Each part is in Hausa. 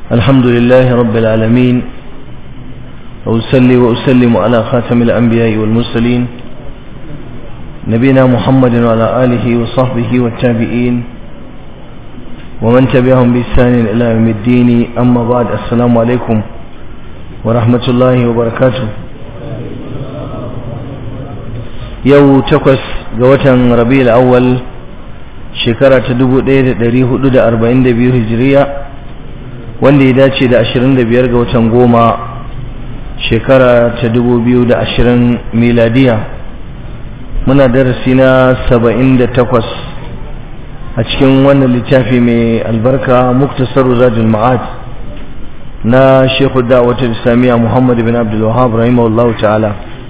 الحمد لله رب العالمين وأسلي وأسلم على خاتم الأنبياء والمرسلين نبينا محمد وعلى آله وصحبه والتابعين ومن تبعهم بإحسان إلى يوم الدين أما بعد السلام عليكم ورحمة الله وبركاته يو تقص قوة ربيع الأول shekara ta 1442 hijiriya wanda ya dace da 25 ga watan goma shekara ta 2020 miladiya muna darasi na 78 a cikin wannan littafi mai albarka muktasar zadul ma'ad na shekhu da'awatar islamiyya muhammad bin abdul wahab rahimahullahu ta'ala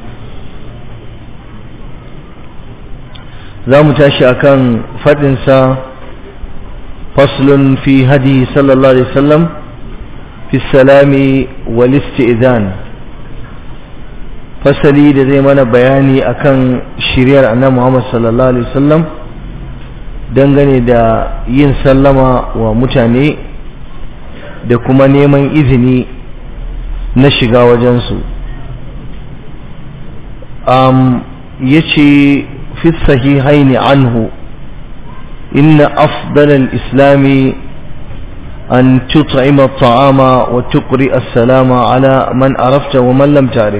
za mu tashi akan faɗinsa faslun fi hadi sallallahu alaihi wasallam fi salami wal isti'zan fasali da zai mana bayani akan shiriyar annabi Muhammad sallallahu alaihi wasallam dangane da yin sallama wa mutane da kuma neman izini na shiga wajensu um, ya ce في الصحيحين عنه إن أفضل الإسلام أن تطعم الطعام وتقرئ السلام على من عرفت ومن لم تعرف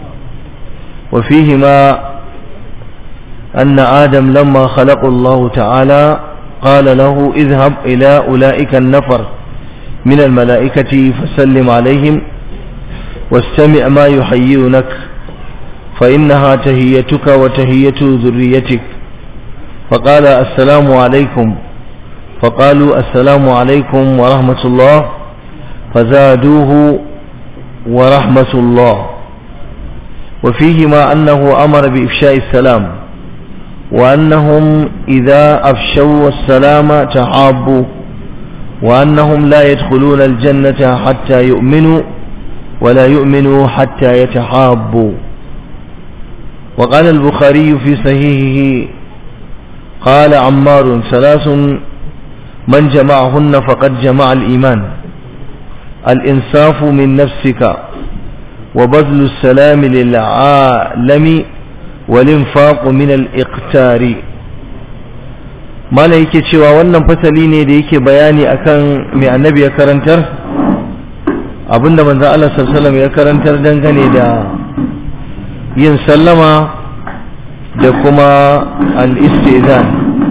وفيهما أن آدم لما خلق الله تعالى قال له اذهب إلى أولئك النفر من الملائكة فسلم عليهم واستمع ما يحيونك فإنها تهيتك وتهية ذريتك فقال السلام عليكم فقالوا السلام عليكم ورحمة الله فزادوه ورحمة الله وفيهما أنه أمر بإفشاء السلام وأنهم إذا أفشوا السلام تحابوا وأنهم لا يدخلون الجنة حتى يؤمنوا ولا يؤمنوا حتى يتحابوا وقال البخاري في صحيحه قال عمار ثلاث من جمعهن فقد جمع الإيمان الإنصاف من نفسك وبذل السلام للعالم والإنفاق من الإقتار mala yake cewa wannan fasali ne da yake bayani akan mai annabi ya karantar abinda manzo Allah sallallahu alaihi wasallam ya karantar dangane da yin sallama da kuma al'istizan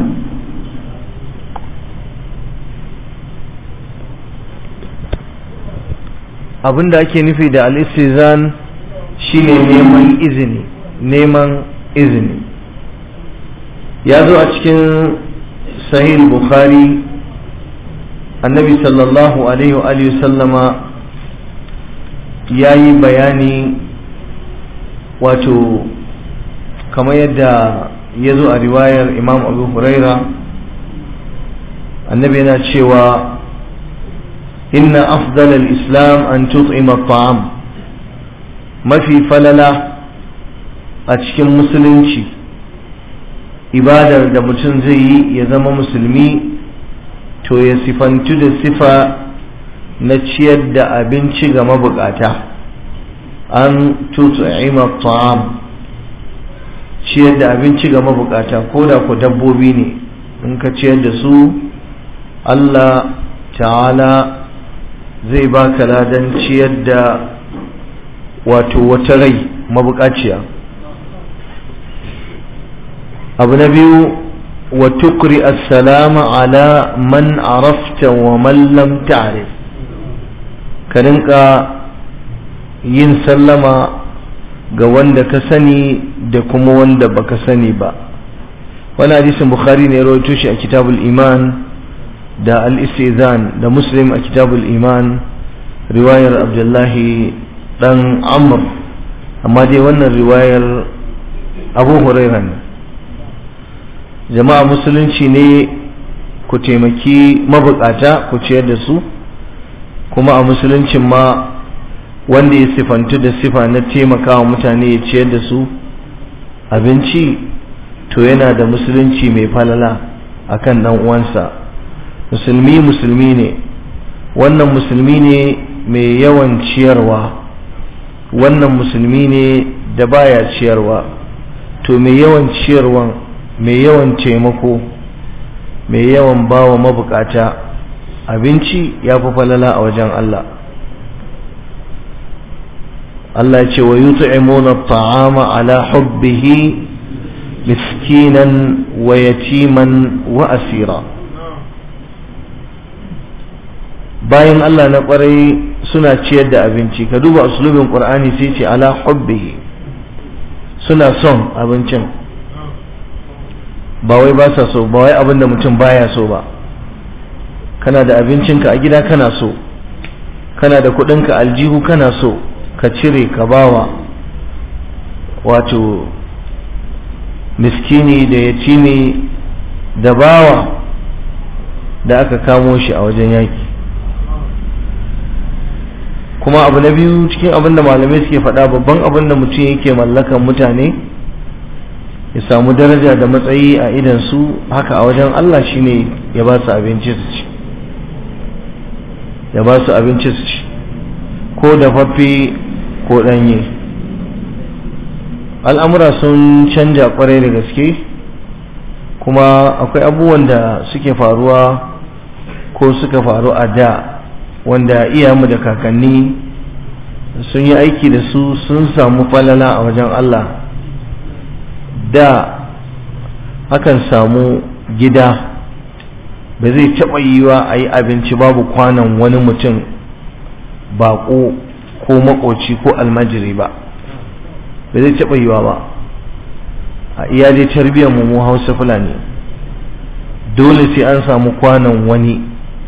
abinda ake nufi da al'istizan shine neman izini neman izini ya zo a cikin sahih bukhari annabi sallallahu alaihi wa sallama ya yi bayani wato kamar yadda ya zo a riwayar imam abu huraira annabi yana cewa inna afdal islam an tut'ima ta'am mafi falala a cikin musulunci ibadar da mutum zai yi ya zama musulmi to ya sifantu da sifa na ciyar da abinci ga mabukata an tut'ima ta'am ciyar da abinci ga mabukata ko da ku dabbobi ne in ka ciyar da su Allah ta'ala zai baka ladan ciyar da wato wata rai mabukaciya abu na biyu wa tukri assalama ala man arafta wa man lam ta'rif ka rinka yin sallama ga wanda ka sani da kuma wanda baka sani ba wani hadisin bukhari ne rawaito shi a kitabul iman da al-istizan da muslim a kitabul iman riwayar abdullahi dan amr amma dai wannan riwayar abu huraira ne jama'a musulunci ne ku taimaki mabukata ku ciyar da su kuma a musuluncin ma wanda ya sifantu da sifa na taimakawa mutane ya ciyar da su abinci to yana da musulunci mai falala akan dan uwansa musulmi musulmi ne wannan musulmi ne mai yawan ciyarwa wannan musulmi ne da baya ciyarwa to mai yawan ciyarwan mai yawan taimako mai yawan bawa mabukata abinci ya fi falala a wajen Allah Allah ce wa yut'imuna at'ama ala hubbihi miskinan wa yatiman wa asira bayan Allah na kwarai suna ciyar da abinci ka duba uslubin qur'ani sai ce ala hubbihi suna son abincin ba wai ba sa so ba wai abin da mutum baya so ba kana da abincinka a gida kana so kana da kudinka aljihu kana so ka cire ka bawa wato miskini da yatimi da bawa da aka kamo shi a wajen yaki kuma abu na biyu cikin abin da malamai suke faɗa babban abin da mutum yake mallakan mutane ya samu daraja da matsayi a idan su haka a wajen Allah shine ya ba su abinci su ci ya ba su abinci su ci ko da faffi ko ɗanye al'amura sun canja kwarai da gaske kuma akwai abubuwan da suke faruwa ko suka faru a da wanda iyamu da kakanni sun yi aiki da su sun samu falala a wajen Allah da akan samu gida ba zai taɓa yiwa a yi abinci babu kwanan wani mutum baƙo ko makoci ko almajiri ba ba zai taɓa yiwa ba a iya dai tarbiyyar mu hausa fulani dole sai an samu kwanan wani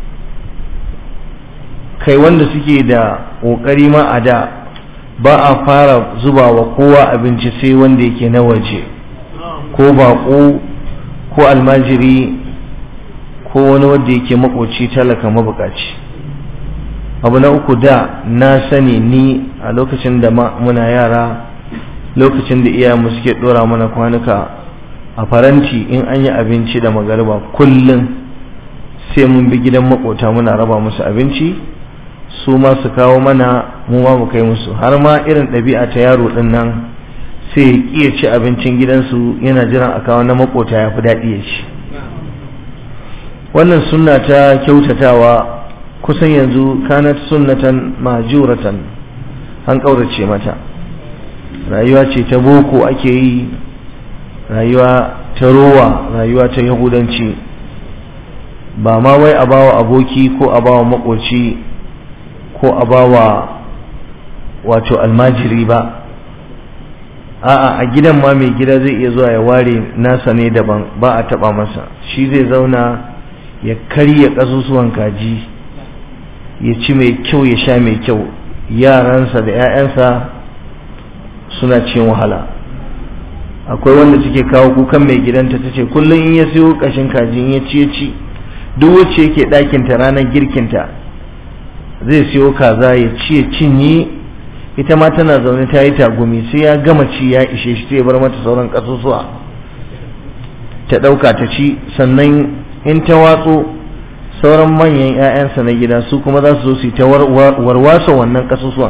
kai wanda suke da ƙoƙari ma a da ba a fara zuba wa kowa abinci sai wanda yake na waje ko baƙo ko almajiri ko wani wanda yake makoci talaka mabukaci abu na uku da na sani ni a lokacin da muna yara lokacin da iyayenmu suke dora mana kwanuka a faranti in an yi abinci da magariba kullum sai mun bi gidan makota muna raba musu abinci su ma su kawo mana mu ma mu kai musu har ma irin ɗabi'a ta yaro ɗin nan sai ya ci abincin gidansu yana jiran a kawo na makota ya fi daɗi ya ci wannan sunna ta kyautatawa kusan yanzu kanat sunnatan majuratan an ƙaurace mata rayuwa ce ta boko ake yi rayuwa ta rowa rayuwa ta yahudanci ba ma wai a bawa aboki ko a bawa makoci ko a bawa wato almajiri ba a'a a gidan ma mai gida zai iya zuwa ya ware nasa ne daban ba a taba masa shi zai zauna ya karya ƙasusuwan kaji ya ci mai kyau ya sha mai kyau yaransa da 'ya'yansa suna cin wahala akwai wanda suke kawo kukan mai gidanta ta ce kullum in ya siyo ƙashin kaji in ya ci ya ci duk wacce yake ɗakinta ranar girkinta zai siyo kaza ya ci ya cinye ita ma tana zaune ta yi tagumi sai ya gama ci ya ishe shi sai ya bar mata sauran ƙasusuwa ta ɗauka ta ci sannan in ta watso sauran manyan 'ya'yansa na gida su kuma za su zo su ta warwasa wannan ƙasusuwan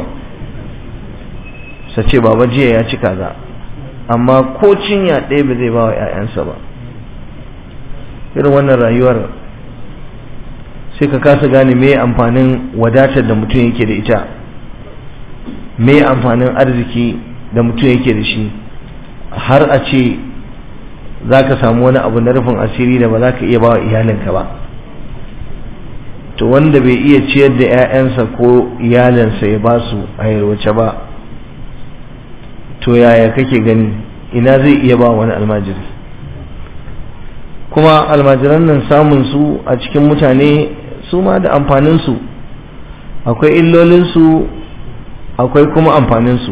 sa ce baba jiya ya ci kaza amma ko cinya ɗaya ba zai ba wa 'ya'yansa ba irin wannan rayuwar sai ka kasa gane me amfanin wadatar da mutum yake da ita me amfanin arziki da mutum yake da shi har a ce za ka samu wani abu na rufin asiri da ba za ka iya ba wa iyalinka ba to wanda bai iya ciyar da 'ya'yansa ko iyalinsa ya ba su a yarwace ba to yaya kake gani ina zai iya ba wani almajiri kuma almajiran nan samun su a cikin mutane su ma da amfaninsu akwai illolinsu akwai kuma amfaninsu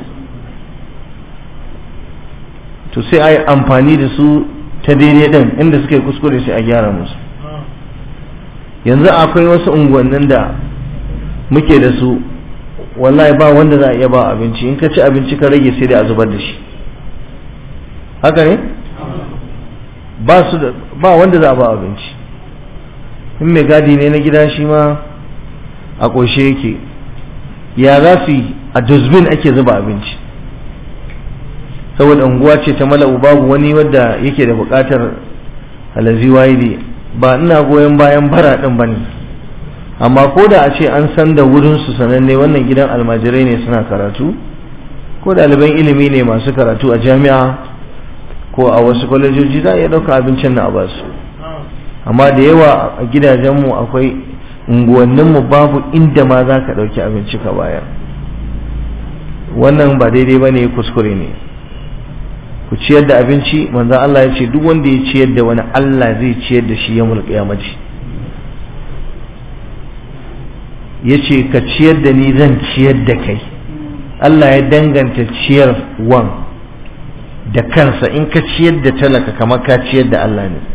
to sai a yi amfani da su ta daidai ɗin inda suka yi kuskure sai a gyara musu yanzu akwai wasu unguwannin da muke da su wallahi ba wanda za a iya ba abinci in ka ci abinci ka rage sai da a zubar da shi haka ne ba su da ba wanda za a ba abinci in mai gadi ne na gida shi ma a ƙoshe yake ya za su yi a dusbin ake zuba abinci saboda unguwa ce ta mala'u babu wani wadda yake da buƙatar halazi waidi ba ina goyon bayan bara ɗin ba ne amma ko da a ce an san da wurinsu sananne wannan gidan almajirai ne suna karatu ko ɗaliban ilimi ne masu karatu a jami'a ko a wasu kwalejoji za a iya ɗauka abincin na a basu amma da yawa a gidajenmu akwai unguwanninmu babu inda ma za ka ɗauki abinci ka bayar wannan ba daidai ba ne kuskure ne ku ciyar da abinci manzan Allah ya ce duk wanda ya ciyar da wani Allah zai ciyar da shi ya mulka mace ya ce ka ciyar da ni zan ciyar da kai Allah ya danganta ciyar wan da kansa in ka ciyar da talaka kamar ka ciyar da Allah ne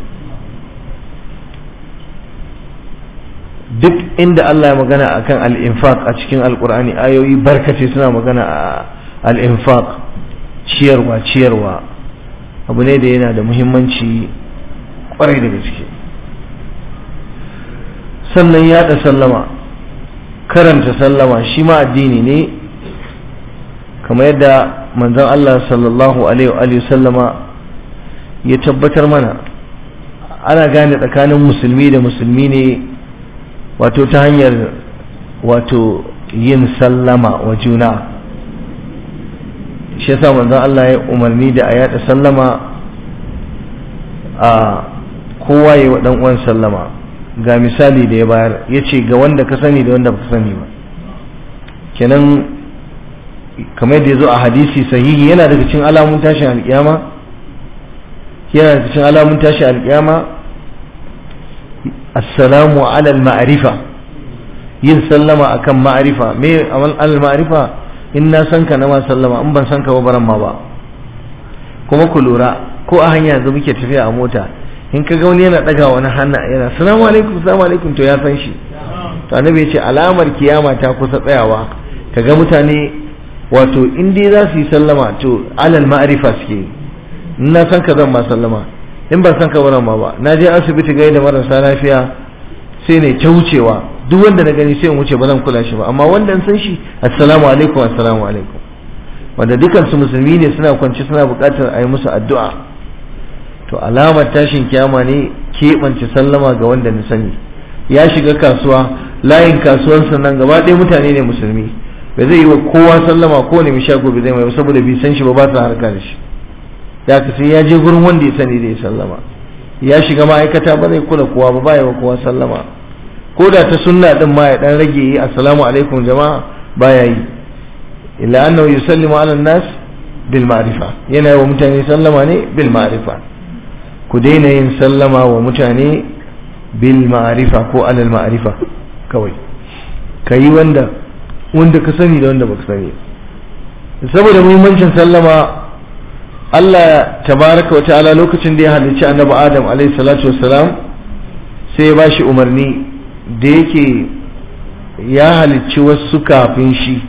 duk inda Allah ya magana akan al-infaq a cikin alkur'ani ayoyi barkace suna magana a al-infaq ciyarwa ciyarwa abu ne da yana da muhimmanci kwarai da gaske sannan yaɗa sallama karanta sallama shi ma addini ne kamar yadda manzon Allah sallallahu alaihi wa sallama ya tabbatar mana ana gane tsakanin musulmi da musulmi ne wato ta hanyar wato yin sallama wa juna shi yasa manzon Allah ya umarni da a yada sallama a kowa ya wa uwan sallama ga misali da ya bayar ya ce ga wanda ka sani da wanda ba ka sani ba kenan kamar yadda ya zo a hadisi sahihi yana daga cikin alamun tashin alkiyama yana daga cikin alamun tashin alkiyama assalamu ala al-ma'rifa yin sallama akan ma'rifa me al-ma'rifa in na san ka na ma sallama in ban san ka ba baran ma ba kuma ku lura ko a hanya yanzu muke tafiya a mota in ka ga wani yana daga wani hannu yana assalamu alaikum assalamu alaikum to ya san shi to annabi ya ce alamar kiyama ta kusa tsayawa kaga mutane wato in dai za su yi sallama to alal ma'rifa suke in na san ka zan ma sallama in ban san ka baran ma ba na je asibiti gai da marasa lafiya sai ne ta wucewa duk wanda na gani sai in wuce ba zan kula shi ba amma wanda san shi assalamu alaikum assalamu alaikum wanda dukan su musulmi ne suna kwance suna buƙatar a yi musu addu'a to alamar tashin kiyama ne keɓance sallama ga wanda na sani ya shiga kasuwa layin kasuwansa nan gaba ɗaya mutane ne musulmi ba zai yi wa kowa sallama ko ne mai shago bai zai mai saboda bai san shi ba ba sa harka da shi ya ka sai ya je gurin wanda ya sani zai sallama ya shiga ma'aikata ba zai kula kowa ba ba ya wa kowa sallama ko da ta sunna din ma ya dan rage yi assalamu alaikum jama'a baya yi illa annahu yusallimu ala nas bil ma'rifa yana wa mutane sallama ne bil ma'rifa ku daina yin sallama wa mutane bil ma'rifa ko alal ma'rifa kawai kayi wanda wanda ka sani da wanda baka sani saboda muhimmancin sallama Allah tabaraka wa ta'ala lokacin da ya halicci annabi Adam alaihi salatu wassalam sai ya bashi umarni da yake ya halicci wasu kafin shi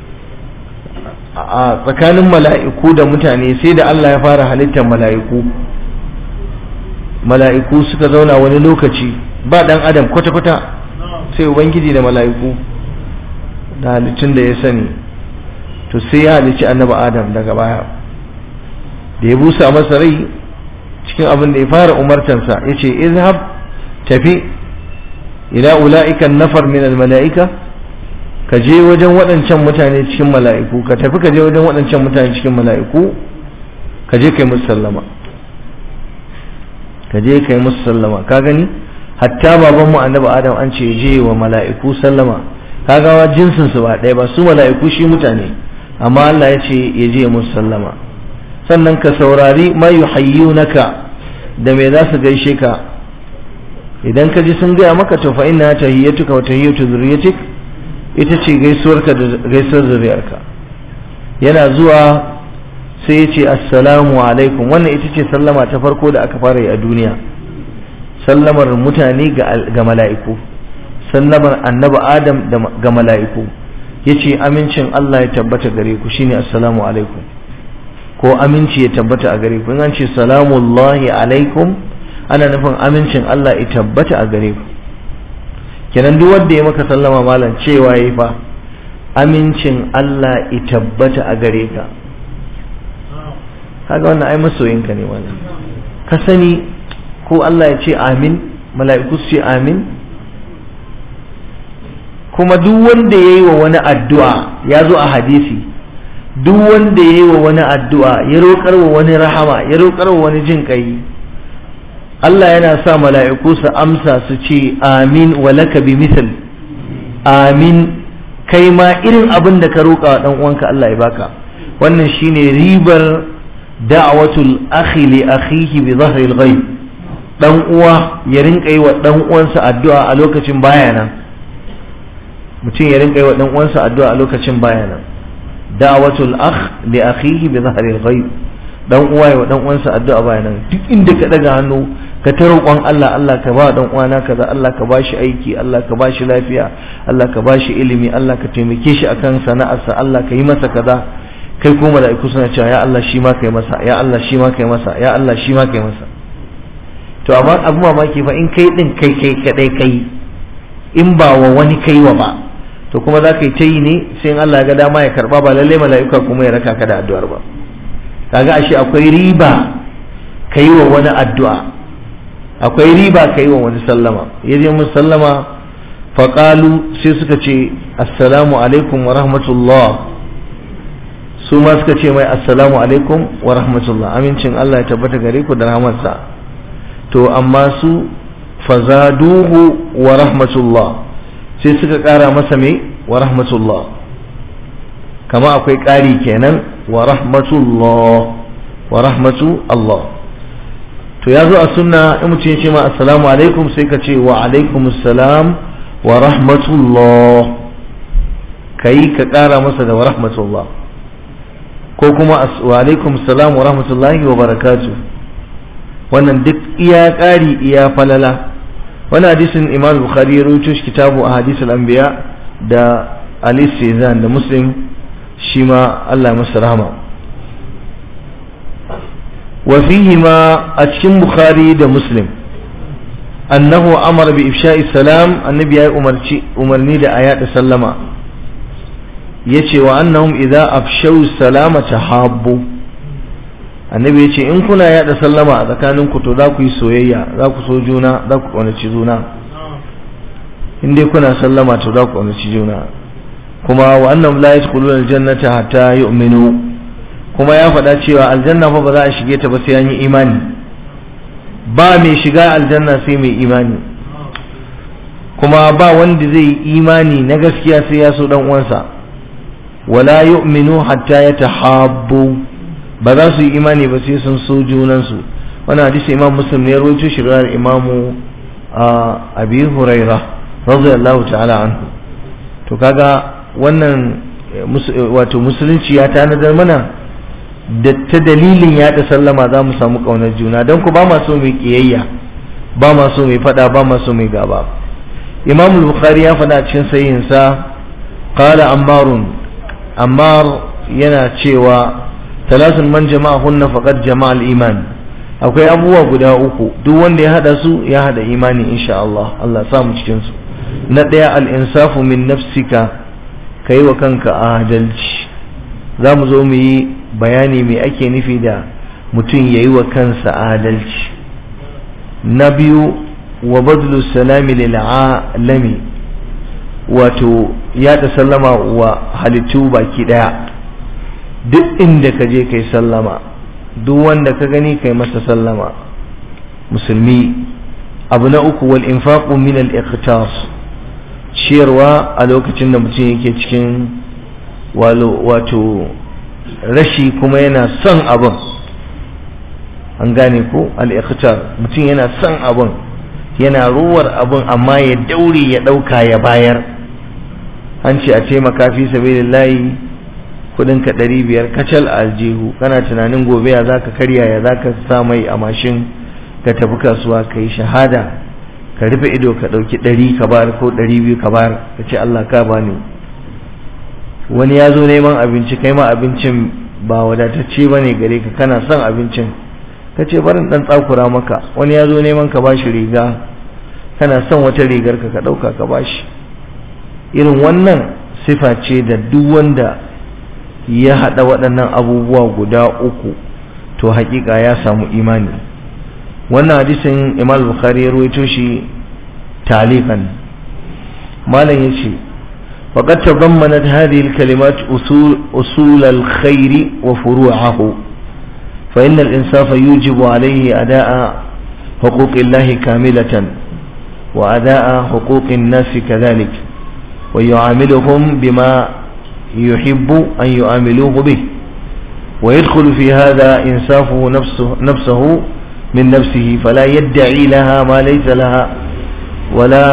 a tsakanin mala'iku da mutane sai da Allah ya fara halittar mala'iku mala'iku suka zauna wani lokaci ba dan adam kwata-kwata sai ubangiji da mala'iku da halittun da ya sani to sai ya halicci annabi adam daga baya da ya busa masa rai cikin abin da ya fara umartansa ya ce izhab tafi ila ula'ikan nafar min mala'ika ka je wajen waɗancan mutane cikin mala'iku ka tafi ka je wajen waɗancan mutane cikin mala'iku ka je kai musu sallama ka je kai musu sallama ka gani hatta baban mu annabi adam an ce je wa mala'iku sallama kaga wa jinsin su ba ɗaya ba su mala'iku shi mutane amma Allah ya ce ya je musu sallama sannan ka saurari ma yuhayyunaka da me za su gaishe ka idan ka ji sun gaya maka to fa inna tahiyyatuka wa tahiyyatu zurriyatik ita ce gaisuwarka da gaisuwar zuriyarka yana zuwa sai ya ce assalamu alaikum wannan ita ce sallama ta farko da aka fara yi a duniya sallamar mutane ga mala'iku sallamar annabi adam ga mala'iku ya ce amincin Allah ya tabbata gare ku shine assalamu alaikum ko aminci ya tabbata a gare ku in an ce salamullahi alaikum ana nufin amincin Allah ya tabbata a gare ku kenan duk wanda ya maka sallama malam cewa yayi fa amincin Allah i tabbata a gare ka kaga wannan ai masoyinka ne wannan ka sani ko Allah ya ce amin mala'iku su ce amin kuma duk wanda ya yi wa wani addu'a ya zo a hadisi duk wanda ya yi wa wani addu'a ya roƙar wa wani rahama ya roƙar wa wani jin ƙai Allah yana sa mala'iku su amsa su ce amin wa laka bi misal amin kai ma irin abin da ka roƙa wa ɗan uwanka Allah ya baka wannan shine ribar da'watul akhi li akhihi bi dhahril ghaib dan uwa ya rinka yi wa dan uwansa addu'a a lokacin baya nan mutum ya rinka yi wa dan uwansa addu'a a lokacin baya nan da'watul akh li akhihi bi dhahril ghaib dan uwa ya wa dan uwansa addu'a baya nan duk inda ka daga hannu ka ta roƙon Allah Allah ka ba dan uwana kaza Allah ka ba shi aiki Allah ka ba shi lafiya Allah ka ba shi ilimi Allah ka taimake shi akan sana'arsa Allah ka yi masa kaza kai ko mala'iku suna cewa ya Allah shi ma kai masa ya Allah shi ma kai masa ya Allah shi ma kai masa to amma abu mamaki fa in kai din kai kai kadai kai in ba wa wani kai wa ba to kuma za ka yi ta yi ne sai in Allah ya ga dama ya karba ba lalle mala'ika kuma ya raka ka da addu'ar ba kaga ashe akwai riba kai wa wani addu'a akwai riba kai wa wani sallama yaje mun sallama faqalu sai suka ce assalamu alaikum wa rahmatullah su ma suka ce mai assalamu alaikum wa rahmatullah amincin Allah ya tabbata gare ku da rahmarsa to amma su fazaduhu wa rahmatullah sai suka kara masa mai wa rahmatullah kama akwai ƙari kenan wa rahmatullah wa rahmatu Allah to ya zo a sunna in mutum ya ce ma assalamu alaikum sai ka ce wa alaikum assalam wa rahmatullah kai ka kara masa da wa rahmatullah ko kuma wa alaikum assalam wa rahmatullahi wa barakatuh wannan duk iya ƙari iya falala wani hadisin imam bukhari ya rubuto shi kitabu a hadisul anbiya da ali sizan da muslim shi ma Allah ya masa rahama wa fihi ma a cikin bukhari da muslim annahu amara bi ifsha'i salam annabi ya umarci umarni da ayata sallama yace wa annahum idza afshaw salama tahabbu annabi ya ce in kuna yada sallama a tsakanin ku to za ku yi soyayya za ku so juna za ku ƙaunaci juna in dai kuna sallama to za ku ƙaunaci juna kuma wa annam la yadkhuluna aljannata hatta yu'minu kuma ya faɗa cewa aljanna fa ba za a shige ta ba sai an yi imani ba mai shiga aljanna sai mai imani kuma ba wanda zai yi imani na gaskiya sai ya so dan uwansa wala yu'minu hatta yatahabbu ba za su yi imani ba sai sun so junansu wani hadisi imam muslim ne rawaito shi riwayar imamu abi huraira radiyallahu ta'ala anhu to kaga wannan wato musulunci ya tanadar mana da ta dalilin yaɗa sallama za mu samu ƙaunar juna don ku ba ma so mai ƙiyayya ba ma so mai faɗa ba ma so mai gaba imam bukhari ya faɗa cikin sayinsa qala ammarun ammar yana cewa talatin man jama'ahunna faqad jama'al iman akwai abubuwa guda uku duk wanda ya hada su ya hada imani insha Allah Allah sa mu cikin su na daya al insafu min nafsika kai wa kanka adalci za mu zo mu yi bayani me ake nufi da mutum yayi wa kansa adalci na biyu wa badlu salami lil alami wato yada sallama wa halittu baki daya duk inda ka je kai sallama duk wanda ka gani kai masa sallama musulmi abu na uku wal infaqu min al iqtas ciyarwa a lokacin da mutum yake cikin wato rashi kuma yana son abin an gane ko al iqtar mutum yana son abin yana ruwar abin amma ya daure ya dauka ya bayar an ce a taimaka fi sabilillahi kudinka ɗari biyar kacal a aljihu kana tunanin gobe ya za ka karya ya za ka sa mai a mashin ka tafi kasuwa ka yi shahada ka rufe ido ka ɗauki ɗari ka bayar ko ɗari biyu ka bayar ka ce Allah ka bani wani ya zo neman abinci kai ma abincin ba wadatacce ba ne gare ka kana son abincin ka ce barin ɗan tsakura maka wani ya zo neman ka bashi riga kana son wata rigar ka ka ɗauka ka bashi irin wannan sifa ce da duk wanda ya haɗa waɗannan abubuwa guda uku to haƙiƙa ya samu imani wannan hadisin imam bukhari ya ruwaito shi talikan malam ya ce وقد تضمنت هذه الكلمات أصول, أصول الخير وفروعه فإن الإنصاف يوجب عليه أداء حقوق الله كاملة وأداء حقوق الناس كذلك ويعاملهم بما يحب أن يعاملوه به ويدخل في هذا إنصافه نفسه, نفسه من نفسه فلا يدعي لها ما ليس لها ولا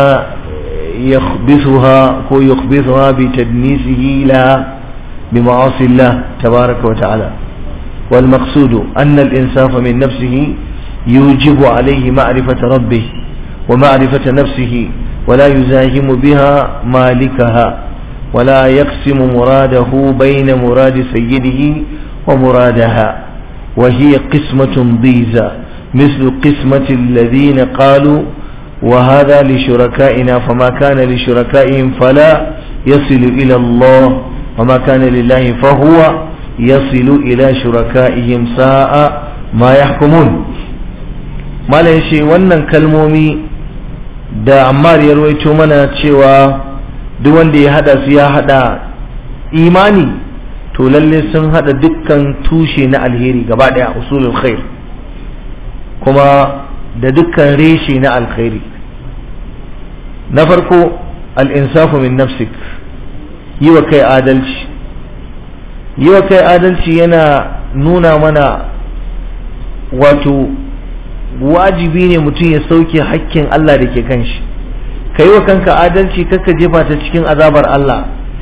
يخبثها هو يخبثها بتدنيسه لها بمعاصي الله تبارك وتعالى والمقصود أن الإنصاف من نفسه يوجب عليه معرفة ربه ومعرفة نفسه ولا يزاحم بها مالكها ولا يقسم مراده بين مراد سيده ومرادها وهي قسمة ضيزة مثل قسمة الذين قالوا وهذا لشركائنا فما كان لشركائهم فلا يصل إلى الله وما كان لله فهو يصل إلى شركائهم ساء ما يحكمون ما ليشي wannan kalmomi da Ammar ya rawaito mana cewa duk wanda ya hada su ya hada imani to lalle sun hada dukkan tushe na alheri gaba daya usulul khair kuma da dukkan reshe na alkhairi na farko al'insafu min nafsik yi wa kai adalci yi wa kai adalci yana nuna mana wato wajibi ne mutum ya sauke hakkin Allah da ke kan shi ka yi wa kanka adalci kakka jefa ta cikin azabar Allah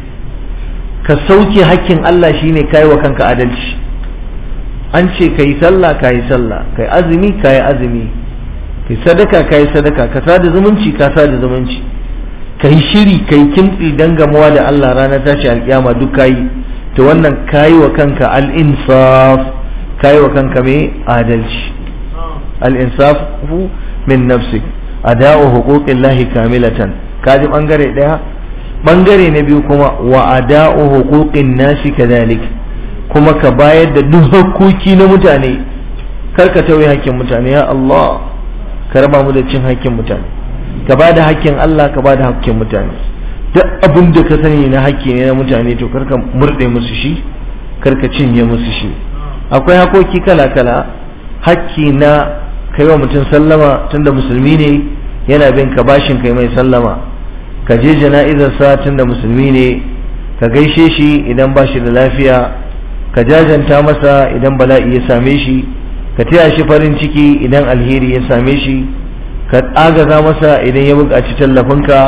ka sauke hakkin Allah shine ka yi wa kanka adalci an ce ka yi sallah ka yi sallah ka yi azumi ka yi azumi kai sadaka ka yi sadaka ka sada zumunci ka sada zumunci ka yi shiri ka yi kimtsi don gamuwa da Allah ranar tashi alkiyama duk ka yi to wannan ka yi wa kanka al'insaf ka yi wa kanka mai adalci al'insaf min nafsi ada'u huquqin lahi kamilatan ka ji bangare daya bangare na biyu kuma wa ada'u huquqin nasi kadhalik kuma ka bayar da duk hakkoki na mutane kar ka tauye hakkin mutane ya Allah ka raba mu da cin hakkin mutane ka ba da hakkin Allah ka ba da hakkin mutane duk abin da ka sani na hakki ne na mutane to karka murɗe musu shi karka cinye musu shi akwai hakoki kala kala hakki na kai wa mutum sallama tunda musulmi ne yana bin ka bashin kai mai sallama ka je jana'izarsa tunda musulmi ne ka gaishe shi idan ba shi da lafiya ka jajanta masa idan bala'i ya same shi ka taya shi farin ciki idan alheri ya same shi ka agaza masa idan ya buƙaci tallafinka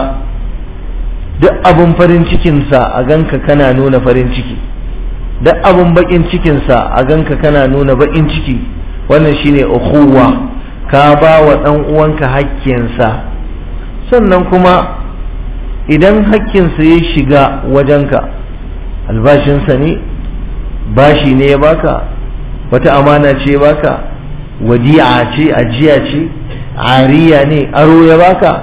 duk abin farin cikinsa a ganka kana nuna farin ciki duk abin baƙin cikinsa a ganka kana nuna baƙin ciki wannan shine ukhuwa ka ba wa ɗan uwanka hakkinsa sannan kuma idan hakkinsa ya shiga wajenka albashinsa ne bashi ne ya baka wata amana ce baka wadi'a ce ajiya ce ariya ne aro ya baka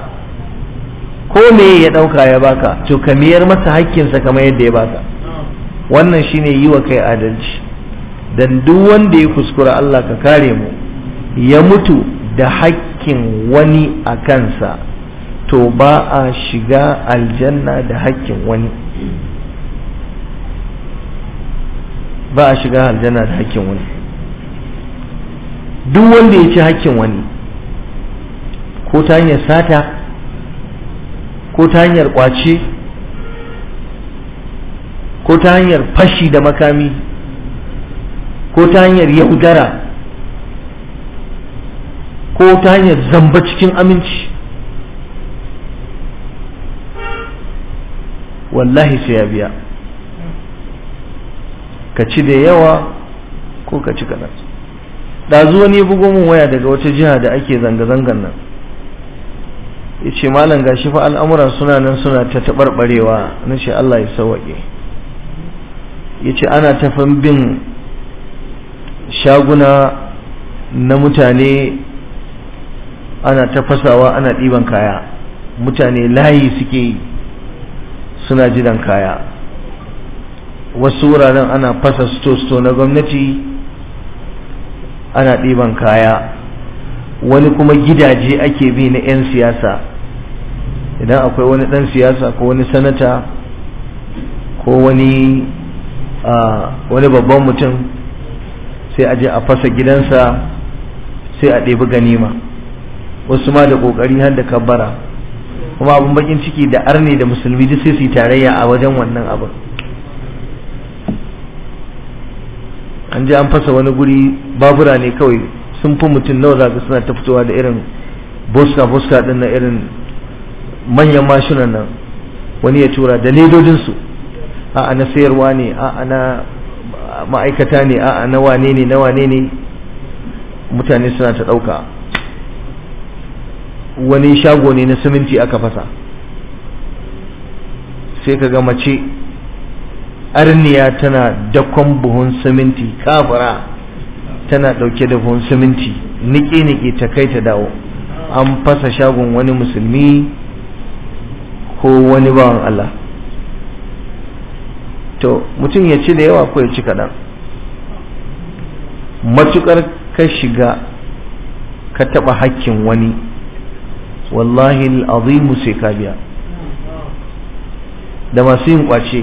ko me ya dauka ya baka to ka miyar masa hakkinsa kamar yadda ya baka wannan shine yi wa kai adalci dan duk wanda ya kuskura Allah ka kare mu ya mutu da hakkin wani a kansa to ba a shiga aljanna da hakkin wani ba a shiga aljanna da hakkin wani duk wanda ya ci hakkin wani ko ta hanyar sata ko ta hanyar kwace ko ta hanyar fashi da makami ko ta hanyar yaudara ko ta hanyar zamba cikin aminci wallahi sai ya biya ka ci da yawa ko ka ci kaɗan ɗazu wani bugo min waya daga wata jiha da ake zanga-zangan nan ya ce malam gashi fa al'amura suna nan suna ta taɓarɓarewa na ce Allah ya sawaƙe ya ce ana tafan bin shaguna na mutane ana ta fasawa ana ɗiban kaya mutane layi suke yi suna jiran kaya wasu wuraren ana fasa sto-sto na gwamnati ana ɗiban kaya wani kuma gidaje ake bi na 'yan siyasa idan akwai wani ɗan siyasa ko wani sanata ko wani wani babban mutum sai a je a fasa gidansa sai a ɗebi ganima wasu ma da ƙoƙari har da kabbara kuma abin bakin ciki da arne da musulmi duk sai su yi tarayya a wajen wannan abin an je an fasa wani guri babura ne kawai sun fi mutum nawa za suna ta fitowa da irin boska boska din na irin manyan mashinan nan wani ya tura da ledodinsu a na sayarwa ne a na ma'aikata ne a na wane ne na wane ne mutane suna ta ɗauka wani shago ne na siminti aka fasa sai ka ga mace arniya tana dakon buhun siminti kafara tana ɗauke da buhun siminti niƙe-niƙe ta kai ta dawo an fasa shagon wani musulmi ko wani bawan Allah to mutum ya ci da yawa ko ya ci kaɗan matuƙar ka shiga ka taɓa hakkin wani wallahi azimu sai ka biya da masu yin ƙwace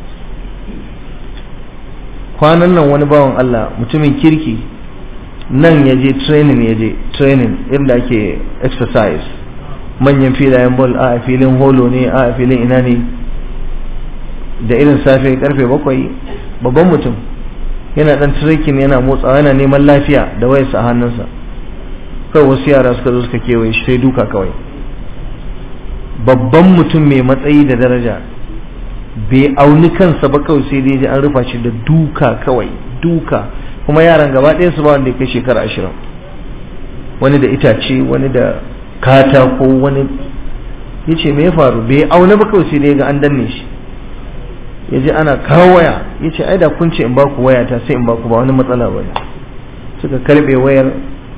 kwanan nan wani bawan Allah mutumin kirki nan ya je training ya je training inda ake exercise manyan filayen ball a filin holo ne a filin ina ne da irin safe karfe bakwai babban mutum yana dan trekking yana motsawa yana neman lafiya da wayarsa a hannunsa kawai wasu yara suka zo suka kewaye shi sai duka kawai babban mutum mai matsayi da daraja bai auni kansa ba kawai sai dai ji an rufa shi da duka kawai duka kuma yaran gaba ɗaya su ba wanda ya kai shekara ashirin wani da itace wani da katako wani ya ce me ya faru bai auna ba kawai sai dai ga an danne shi ya ji ana kawo waya ya ce ai da kun ce in ba ku waya ta sai in ba ku ba wani matsala ba suka karbe wayar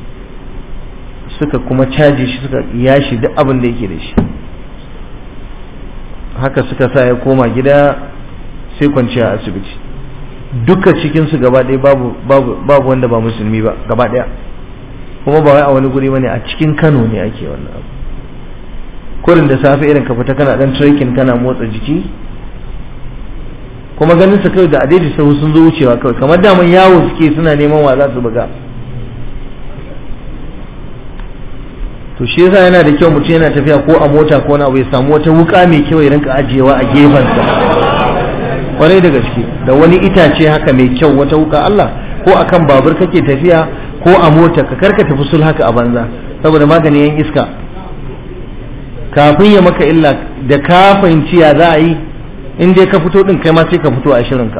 suka kuma caji shi suka yashi duk abin da yake da shi haka suka sa ya koma gida sai kwanciya a asibiti duka cikinsu gaba ɗaya babu, babu, babu wanda ba musulmi ba gaba ɗaya kuma ba wai a wani guri bane a cikin kano ne ake wannan abu kurin da safe irin ka fita kana dan trekking kana motsa jiki kuma ganin su kawai da adaidai sahu sun zo wucewa kawai kamar daman yawo suke suna neman wa za su buga to shi yasa yana da kyau mutum yana tafiya ko a mota ko na abu ya samu wata wuka mai kyau ya rinka ajiyewa a gefensa kwarai da gaske da wani itace haka mai kyau wata wuka Allah ko akan babur kake tafiya ko a mota ka karka tafi sul haka a banza saboda maganin yan iska kafin ya maka illa da ka fahimci ya za a yi in dai ka fito din kai ma sai ka fito a shirinka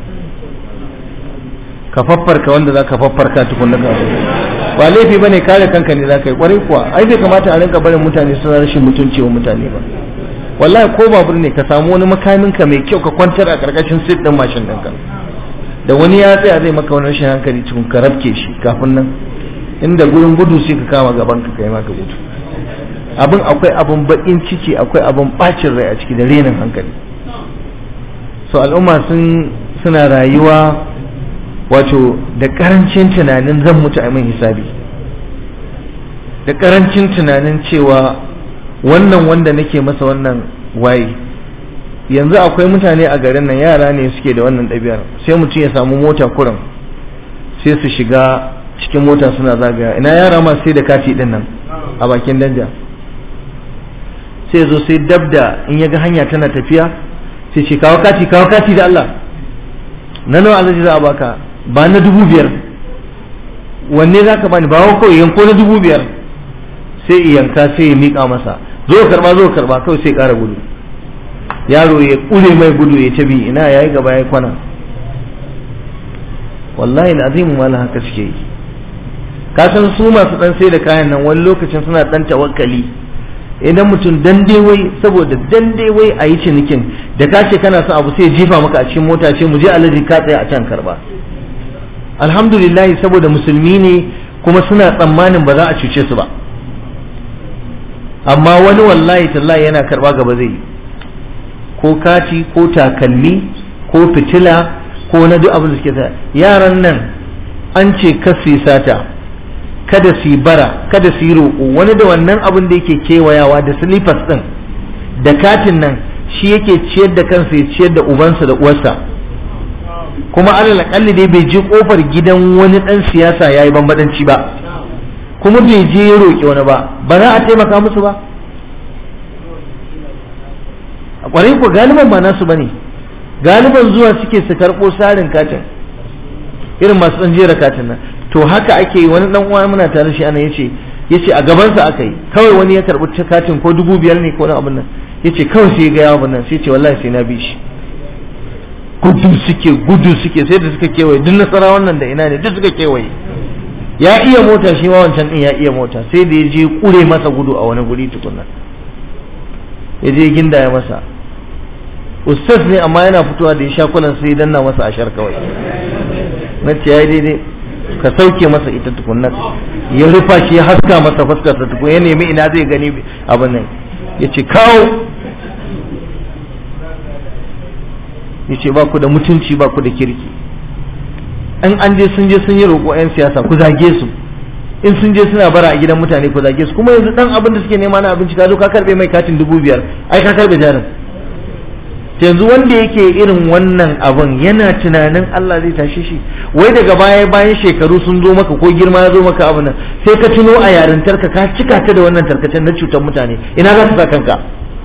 ka faffarka wanda za ka faffarka tukunna ka ba laifi bane kare kanka ne za ka yi kwarai kuwa ai bai kamata a rinka barin mutane suna rashin mutunci wa mutane ba wallahi ko babur ne ka samu wani makamin ka mai kyau ka kwantar a karkashin sit din mashin ɗinka da wani ya tsaya zai maka wani rashin hankali cikin ka rafke shi kafin nan inda gurin gudu sai ka kama gaban ka kai maka gudu abin akwai abin bakin ciki akwai abin bacin rai a ciki da renin hankali so al'umma sun suna rayuwa wato da karancin tunanin zan mutu a min hisabi da karancin tunanin cewa wannan wanda nake masa wannan waye yanzu akwai mutane a garin nan yara ne suke da wannan ɗabi'ar sai mutum ya samu mota kuran sai su shiga cikin mota suna zagaya ina yara masu sai da kati din nan a bakin danja sai zo sai dabda in ya ga hanya tana tafiya sai ce kawo kati kawo kati da Allah na nawa alaji za a baka ba na dubu biyar wanne za ka bani ba kawai yanko na dubu biyar sai yanka sai ya miƙa masa zo karba zo karba kawai sai ƙara gudu yaro ya ƙure mai gudu ya tabi ina yayi gaba ya kwana wallahi azimu mala haka suke yi ka san su masu dan sai da kayan nan wani lokacin suna dan tawakkali idan mutum dan wai saboda dan wai a yi cinikin da ka ce kana son abu sai jifa maka a cikin mota ce mu je alaji ka tsaya a can karba alhamdulillah saboda musulmi ne kuma suna tsammanin ba za a cuce su ba amma wani wallahi tallahi yana karba gaba zai yi ko kati ko takalmi ko fitila ko na duk abin da suke sa yaran nan an ce kasi sata kada su yi bara kada su yi roƙo wani da wannan abin da yake kewayawa da silifas ɗin da katin nan shi yake ciyar da kansa ya ciyar da ubansa da uwarsa kuma alal akalli dai bai je kofar gidan wani ɗan siyasa ya yi bambadanci ba kuma bai je ya roƙi wani ba ba za a taimaka musu ba a ƙwarai ko galiban ba nasu ba ne galiban zuwa suke su karɓo sarin katin irin masu ɗan jera katin nan to haka ake yi wani dan uwa muna tare shi ana yace yace a gaban sa aka yi kawai wani ya karbi katin ko dubu biyar ne ko na abin nan yace kawai sai ga yawon nan sai ce wallahi sai na bi shi gudu suke gudu suke sai da suka kewaye duk nasara wannan da ina ne duk suka kewaye ya iya mota shi ma wancan din ya iya mota sai da ya je kure masa gudu a wani guri tukunna ya je ginda ya masa ustaz ne amma yana fitowa da ya sha kulan sai danna masa ashar kawai na ce ya daidai ka sauke masa ita tukunna ya rufa shi ya haska masa fuskarsa tukun ya nemi ina zai gani abin nan ya ce kawo ya ce ba ku da mutunci ba ku da kirki in an je sun je sun yi roƙo 'yan siyasa ku zage su in sun je suna bara a gidan mutane ku zage su kuma yanzu dan abin da suke nema na abinci ka zo ka karbe mai katin dubu biyar ai ka karbe jarin yanzu wanda yake irin wannan abin yana tunanin Allah zai tashe shi wai daga baya bayan shekaru sun zo maka ko girma ya zo maka abin nan sai ka tuno a yarintarka ka cika ta da wannan tarkacen na cutar mutane ina za ka sa kanka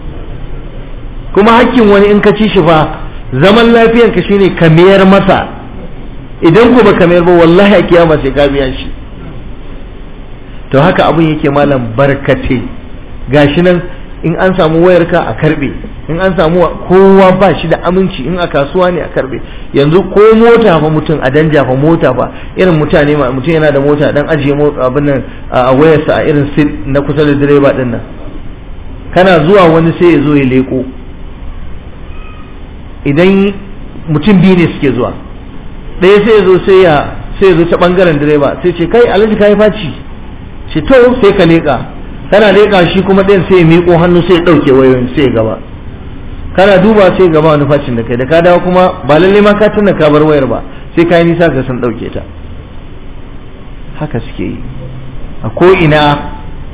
kuma hakkin wani in ka ci shi fa zaman lafiyanka shine ka mayar masa idan ku ba ka mayar ba wallahi a kiyama sai ka biya shi to haka abin yake malam barkate gashi nan in an samu wayarka a karbe in an samu kowa ba shi da aminci in a kasuwa ne a karbe yanzu ko mota fa mutum a danja fa mota fa irin mutane ma mutum yana da mota dan ajiye abin nan a wayarsa a irin sit na kusa da direba din nan kana zuwa wani sai ya zo ya leko idan mutum biyu ne suke zuwa ɗaya sai ya zo sai ya sai ya zo ta bangaren direba sai ce kai alhaji kai faci ce to sai ka leka kana leƙa shi kuma ɗayan sai ya miƙo hannu sai ya ɗauke wayoyin sai ya gaba kana duba sai ya gaba wani facin da kai da ka dawo kuma ba lalle ma ka tuna ka bar wayar ba sai ka yi nisa ka san ɗauke ta haka suke yi a ko ina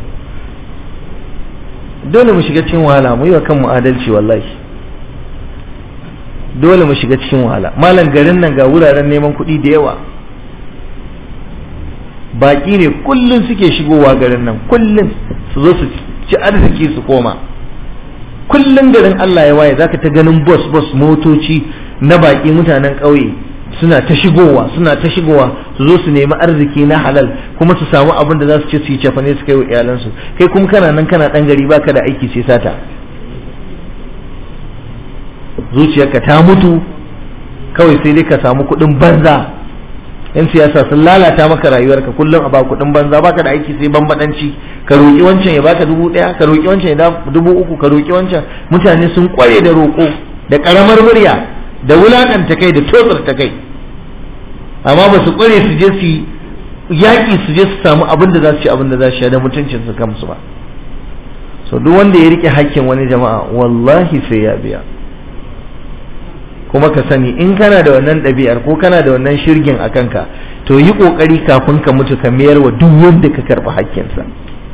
dole mu shiga cikin wahala mu yi wa kanmu adalci wallahi dole mu shiga cikin wahala malam garin nan ga wuraren neman kuɗi da yawa baƙi ne kullum suke shigowa garin nan kullum su zo su ci arziki su koma kullum garin Allah ya waye zaka ta ganin bus bus motoci na baƙi mutanen ƙauye suna ta shigowa suna ta shigowa su zo su nemi arziki na halal kuma su samu abin da za su ci su yi cefane su kai wa iyalansu kai kuma kana nan kana ɗan gari baka da aiki sai sata zuciyarka ta mutu kawai sai dai ka samu kuɗin banza yan siyasa sun lalata maka rayuwarka kullum a ba kuɗin banza baka da aiki sai bambadanci ka roƙi wancan ya baka dubu ɗaya ka roƙi wancan ya dubu uku ka roƙi wancan mutane sun ƙware da roƙo da ƙaramar murya da wulaƙanta kai da totsar ta kai amma ba su ƙware su je su yaƙi su je su samu abin da za su ci abin da za su sha da mutuncin su kansu ba so duk wanda ya riƙe hakkin wani jama'a wallahi sai ya biya kuma ka sani in kana da wannan ɗabi'ar ko kana da wannan shirgin a kanka to yi ƙoƙari kafin ka mutu ka mayar wa duk wanda ka karɓi hakkinsa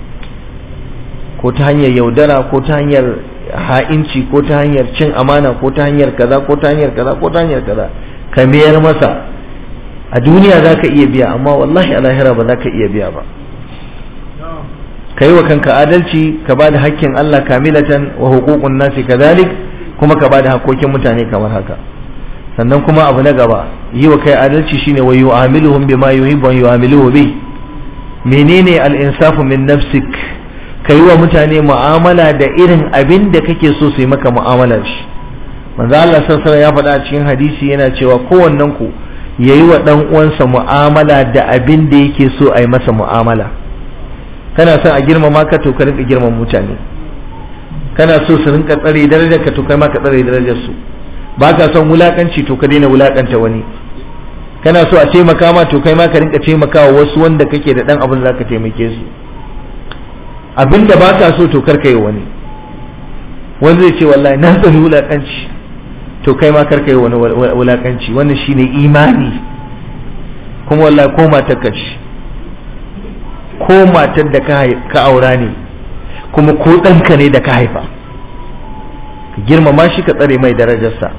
ko ta hanyar yaudara ko ta hanyar ha'inci ko ta hanyar cin amana ko ta hanyar kaza ko ta hanyar kaza ko ta hanyar kaza ka mayar masa a duniya za ka iya biya amma wallahi a lahira ba za ka iya biya ba ka yi wa kanka adalci ka ba da hakkin Allah kamilatan wa hukukun nasi kadhalik kuma ka ba da hakkokin mutane kamar haka sannan kuma abu na gaba yi wa kai adalci shine wa yu'amiluhum bima yuhibbu wa yu'amiluhu bi menene al-insafu min nafsik ka yi wa mutane mu'amala da irin abin da kake so su yi maka mu'amalar shi manzo Allah sallallahu ya faɗa a cikin hadisi yana cewa kowannen ku yayi wa dan uwansa mu'amala da abin da yake so a yi masa mu'amala kana son a girmama ka to ka rinka girmama mutane kana so su rinka tsare darajar ka to kai ma ka tsare darajar su ba ka son wulakanci to ka daina wulakanta wani kana so a taimaka ma to kai ma ka rinka taimakawa wasu wanda kake da dan abin da zaka taimake su abinda ba ka so to karka yi wani wanda zai ce wallahi na tsani wulakanci to kai ma karka yi wani wulakanci wannan shine imani kuma wallahi ko matar ka ce ko matar da ka aura ne kuma ko ɗanka ne da ka haifa ka girmama shi ka tsare mai darajarsa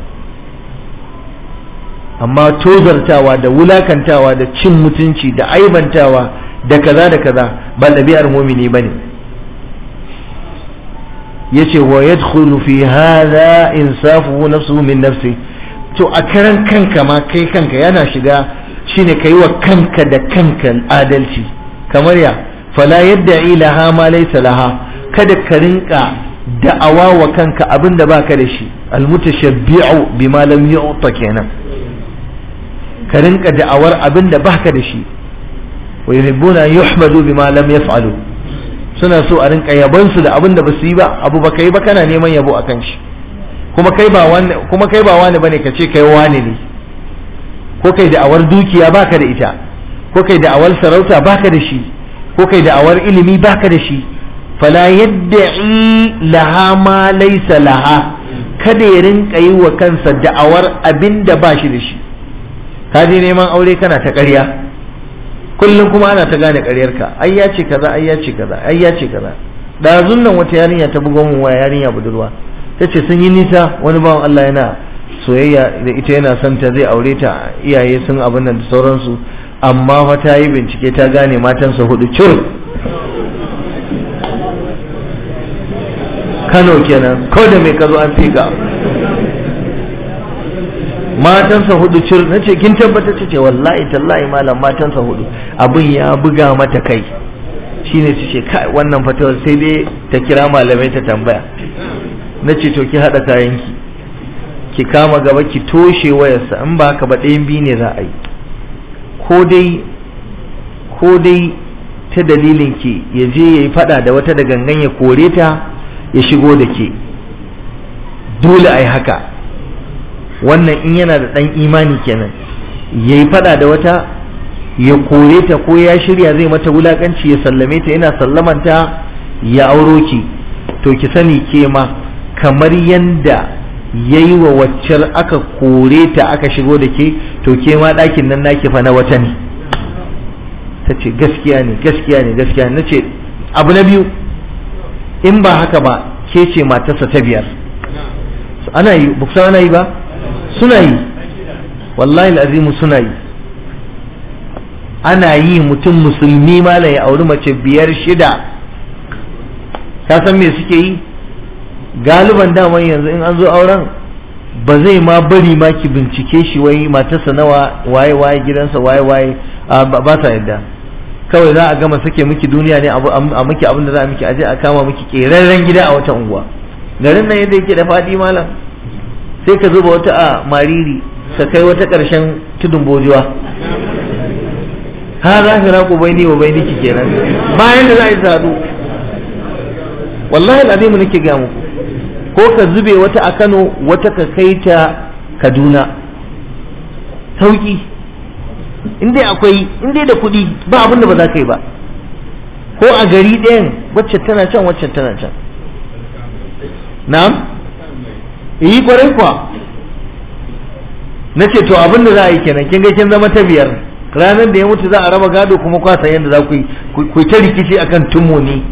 amma tozartawa da wulakantawa da cin mutunci da aibantawa da kaza da kaza ba ɗabi'ar mumini bane yace wa yadkhulu fi hadha insafuhu nafsuhu min nafsi to a karan kanka ma kai kanka yana shiga shine kai wa kanka da kanka adalci kamar ya fala yadda laha ma laysa laha kada ka rinka da'awa wa kanka abinda baka da shi almutashabbi'u bima lam yu'ta kenan ka rinka da'awar abinda baka da shi wa yuhibbuna yuhmadu bima lam yaf'alu suna so a rinka yabon su da abinda basu yi ba abu baka yi ba kana neman yabo akan shi kuma kai ba wani kuma kai ba wani bane ka ce kai wani ne ko kai da'awar dukiya baka da ita ko kai da'awar sarauta baka da shi ko kai da'awar ilimi baka da shi fala yadda'i laha ma laysa laha kada ya rinka yi wa kansa da'awar abin da ba shi da shi ka je neman aure kana ta ƙarya kullum kuma ana ta gane ƙaryarka ai ya ce kaza ai ya ce kaza ai ya ce kaza ɗazun nan wata yarinya ta buga mun waya yarinya budurwa ta ce sun yi nisa wani bawan Allah yana soyayya da ita yana son ta zai aure ta iyaye sun abin nan da sauransu amma fa ta yi bincike ta gane matansa hudu cur Kano kenan ko da mai kazo an fika matansa hudu cir na ce kin tabbata ce wallahi tallahi malam matansa hudu abin ya buga mata kai shine ta ce kai wannan fatawar sai dai ta kira malamai ta tambaya na ce to ki hada kayanki ki kama gaba ki toshe wayarsa in ba haka ba ɗayan biyu ne za a yi ko dai ko dai ta dalilin ki ya je ya yi fada da wata da gangan ya kore ta ya shigo da ke dole a yi haka wannan in yana da ɗan imani kenan ya yi fada da wata ya kore ta ko ya shirya zai mata wulakanci ya sallame ta yana sallamanta ya auro ki to ki sani ke ma kamar yanda ya yi wa waccar aka kore ta aka shigo da ke to ke ma ɗakin nan naki fa na wata ne ta ce gaskiya ne gaskiya ne gaskiya ne na ce abu na biyu in ba haka ba ke ce matarsa ta biyar ana yi buksa ana yi ba suna yi wallahi azimu suna yi ana yi mutum musulmi mala ya auri mace biyar shida ka san me suke yi galiban daman yanzu in an zo auren ba zai ma bari ma ki bincike shi wai matarsa nawa waye waye gidansa waye waye ba sa yadda kawai za a gama sake miki duniya ne a miki abin da za a miki aje a kama miki keraren gida a wata unguwa garin nan yadda yake da fadi malam sai ka zuba wata a mariri ka kai wata ƙarshen tudun bojuwa ha za ka raku bai ni wa bai niki kenan bayan da za a yi sadu wallahi al'azimu nake ga muku ko ka zube wata a Kano wata ka kai ta Kaduna sauki in dai akwai in dai da kuɗi ba abin da ba za ka yi ba ko a gari ɗayan wacce tana can wacce tana can na'am yi kwarai kuwa na ce to abin da za a yi kenan kin ga kin zama ta biyar ranar da ya mutu za a raba gado kuma kwasa yadda za ku yi ku ta rikici akan tumoni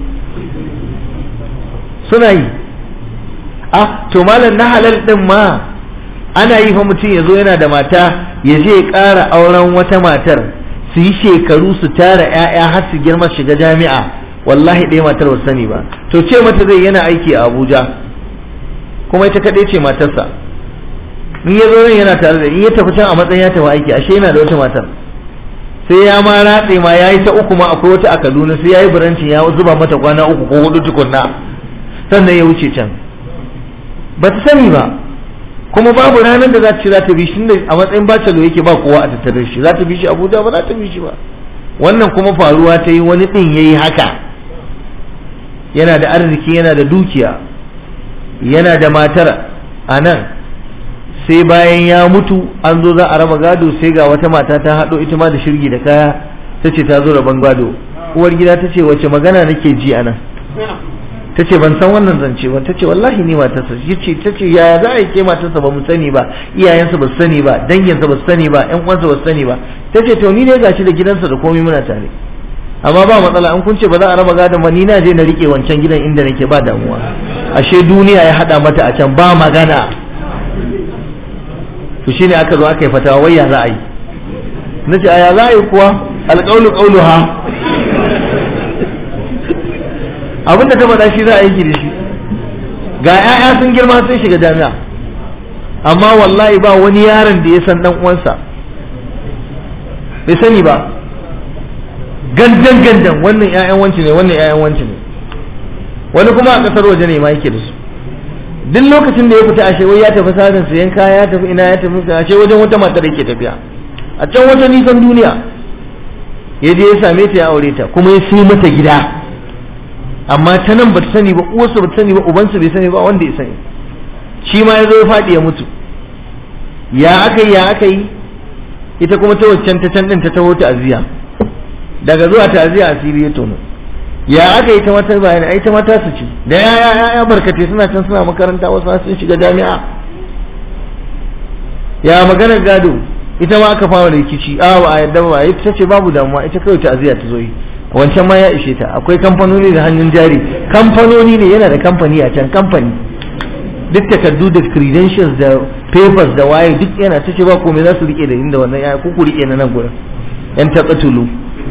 suna yi ah to malam na halal din ma ana yi fa mutum ya zo yana da mata ya je ya ƙara auren wata matar su yi shekaru su tara 'ya'ya har su girma shiga jami'a wallahi ɗaya matar ba sani ba to ce mata zai yana aiki a abuja kuma ita kaɗai ce matarsa in ya zo nan yana tare da in ya tafi can a matsayin ya tafi aiki ashe yana da wata matar sai ya ma ratse ma ya yi ta uku ma akwai wata a kaduna sai ya yi burancin ya zuba mata kwana uku ko hudu tukunna sannan ya wuce can ba ta sani ba kuma babu ranar da za ta ce za ta bi shi a matsayin bacalo yake ba kowa a tattare shi za ta bi shi abuja ba za ta bi shi ba wannan kuma faruwa ta yi wani ɗin ya yi haka yana da arziki yana da dukiya yana da matar a nan sai bayan ya mutu an zo za a raba gado sai ga wata mata ta haɗo ita ma da shirgi da kaya ta ce ta zo rabon gado uwar gida ta ce wace magana nake ji a nan ta ce ban san wannan zance ba ta ce wallahi ni matarsa ya ce ta ce yaya za a yi ke matarsa ba mu sani ba iyayensa ba su sani ba danginsa ba su sani ba ƴan uwansa ba su sani ba ta ce to ni dai gashi da gidansa da komai muna tare amma ba matsala an kun ce ba za a raba gadon ba ni na je na rike wancan gidan inda nake ba damuwa ashe duniya ya hada mata a can ba magana to shine aka zo aka yi fatawa wai ya za a yi na ce a ya za a yi kuwa alƙaunu ƙaunu ha abinda ta faɗa shi za a yi da shi ga 'ya'ya sun girma sun shiga jami'a amma wallahi ba wani yaron da ya san dan uwansa bai sani ba gandan gandan wannan 'ya'yan wanci ne wannan 'ya'yan wanci ne wani kuma a ƙasar waje ne ma yake da su duk lokacin da ya fita ashe wai ya tafi sadin sayan kaya ya tafi ina ya tafi ashe wajen wata matar yake tafiya a can wata nisan duniya ya je ya same ta ya aure ta kuma ya sai mata gida amma ta nan ba ta sani ba uwarsa ba ta sani ba ubansa bai sani ba wanda ya sani shi ma ya zo ya faɗi ya mutu ya aka yi ya aka yi ita kuma ta waccan ta can ɗin ta taho ta'aziyya daga zuwa ta'aziyya asiri ya tono ya aka yi ta mata bayani ai ta mata su ci da ya ya ya barkate suna can suna makaranta wasu sun shiga jami'a ya maganar gado ita ma aka fara rikici a ba a yadda ba ita ce babu damuwa ita kawai ta'aziyya ta zo yi wancan ma ya ishe ta akwai kamfanoni da hannun jari kamfanoni ne yana da kamfani a can kamfani duk takardu da credentials da papers da waye duk yana ta ce ba komai za su rike da inda wannan ya kuku rike na nan gurin yan taqatulu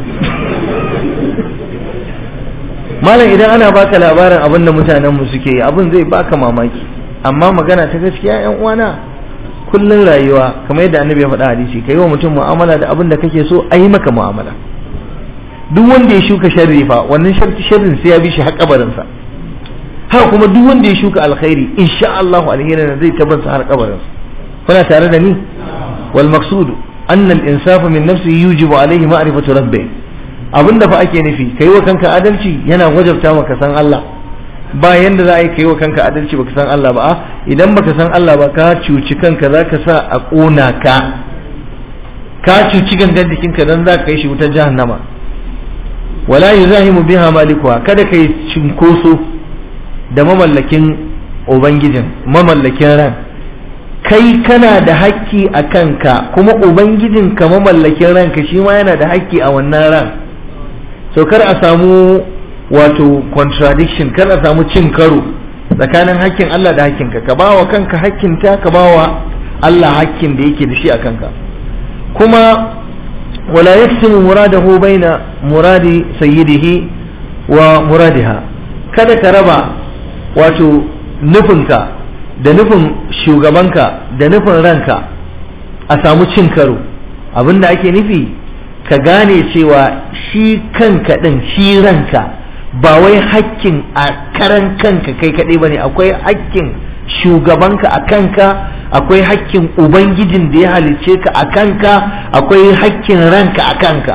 malam idan ana baka labarin abin da mutanen mu suke yi abin zai baka mamaki amma magana ta gaskiya yan uwana kullun rayuwa kamar yadda annabi ya faɗa hadisi kai wa mutum mu'amala da abin da kake so a yi maka mu'amala duk wanda ya shuka sharri fa wannan sharrin sai ya bi shi har kabarinsa haka kuma duk wanda ya shuka alkhairi insha Allah alherin zai tabbata har kabarinsa kuna tare da ni wal maqsud anna al insafa min nafsihi yujibu alayhi ma'rifatu rabbih abinda fa ake nufi kai wa kanka adalci yana wajabta maka san Allah ba yanda za a yi kai wa kanka adalci baka san Allah ba idan baka san Allah ba ka cuci kanka zaka sa a kona ka ka cuci gangan jikinka dan za ka kai shi wutar jahannama wala yuzahimu biha malikuha kada kai cinkoso da mamallakin ubangijin mamallakin ran kai kana da hakki a kanka kuma ubangijin ka mamallakin ranka shi ma yana da hakki a wannan ran so kar a samu wato contradiction kar a samu cin karo tsakanin hakkin Allah da hakkinka ka bawa kanka hakkinta ka bawa Allah hakkin da yake da shi a kanka kuma ولا يقسم مراده بين مراد سيده ومرادها kada ka raba wato nufinka da nufin shugabanka da nufin ranka a samu cin karo abinda ake nufi ka gane cewa shi kanka ɗin shi ranka ba wai hakkin a karan kanka kai kaɗai ba ne akwai hakkin shugabanka a kanka akwai hakkin ubangijin da ya halicce ka a kanka akwai hakkin ranka a kanka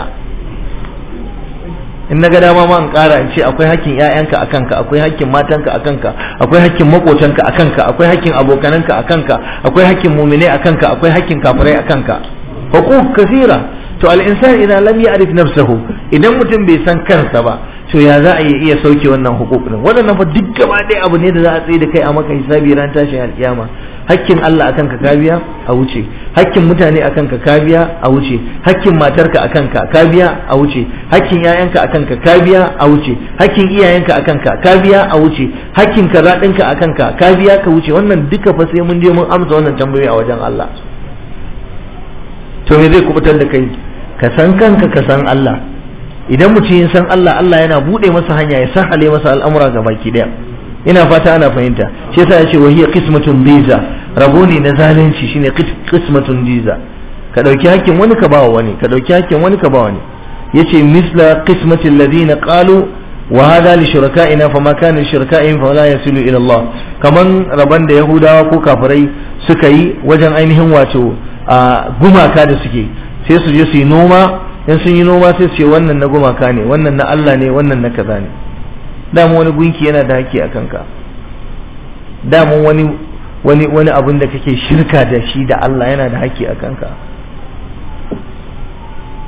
in na ga dama ma in kara in ce akwai hakkin ƴaƴanka a kanka akwai hakkin matanka a kanka akwai hakkin makotanka a kanka akwai hakkin abokananka a kanka akwai hakkin muminai a kanka akwai hakkin kafirai a kanka huquq kasira to al insan idan lam ya'rif nafsahu idan mutum bai san kansa ba to ya za a iya sauke wannan hukuk din waɗannan fa duk gaba ɗaya abu ne da za a tsaye da kai a maka hisabi ran tashin alkiyama hakkin Allah akan ka kabiya a wuce hakkin mutane akan ka kabiya a wuce hakkin matarka akan ka kabiya a wuce hakkin yayanka akan ka kabiya a wuce hakkin iyayenka akan ka kabiya a wuce hakkin kaza ɗinka akan ka kabiya ka wuce wannan duka fa sai mun je mun amsa wannan tambayoyi a wajen Allah to me zai kubutar da kai ka san kanka ka san Allah idan mutum ya san Allah Allah yana bude masa hanya ya sahale masa al'amura ga baki daya ina fata ana fahimta shi yasa yace wa hiya qismatun biza rabo ne na zalunci shine qismatun biza ka dauki hakkin wani ka bawa wani ka dauki hakkin wani ka bawa wani yace misla qismati alladhina qalu wa hadha li shuraka'ina fama kana li shuraka'ihim fala yasilu ila Allah kaman raban da yahudawa ko kafirai suka yi wajen ainihin wato gumaka da suke sai su je su yi noma in sun yi noma sai su ce wannan na gumaka ne wannan na Allah ne wannan na kaza ne dama wani gunki yana da haƙƙi a kanka dama wani wani wani abin da kake shirka da shi da Allah yana da haƙƙi a kanka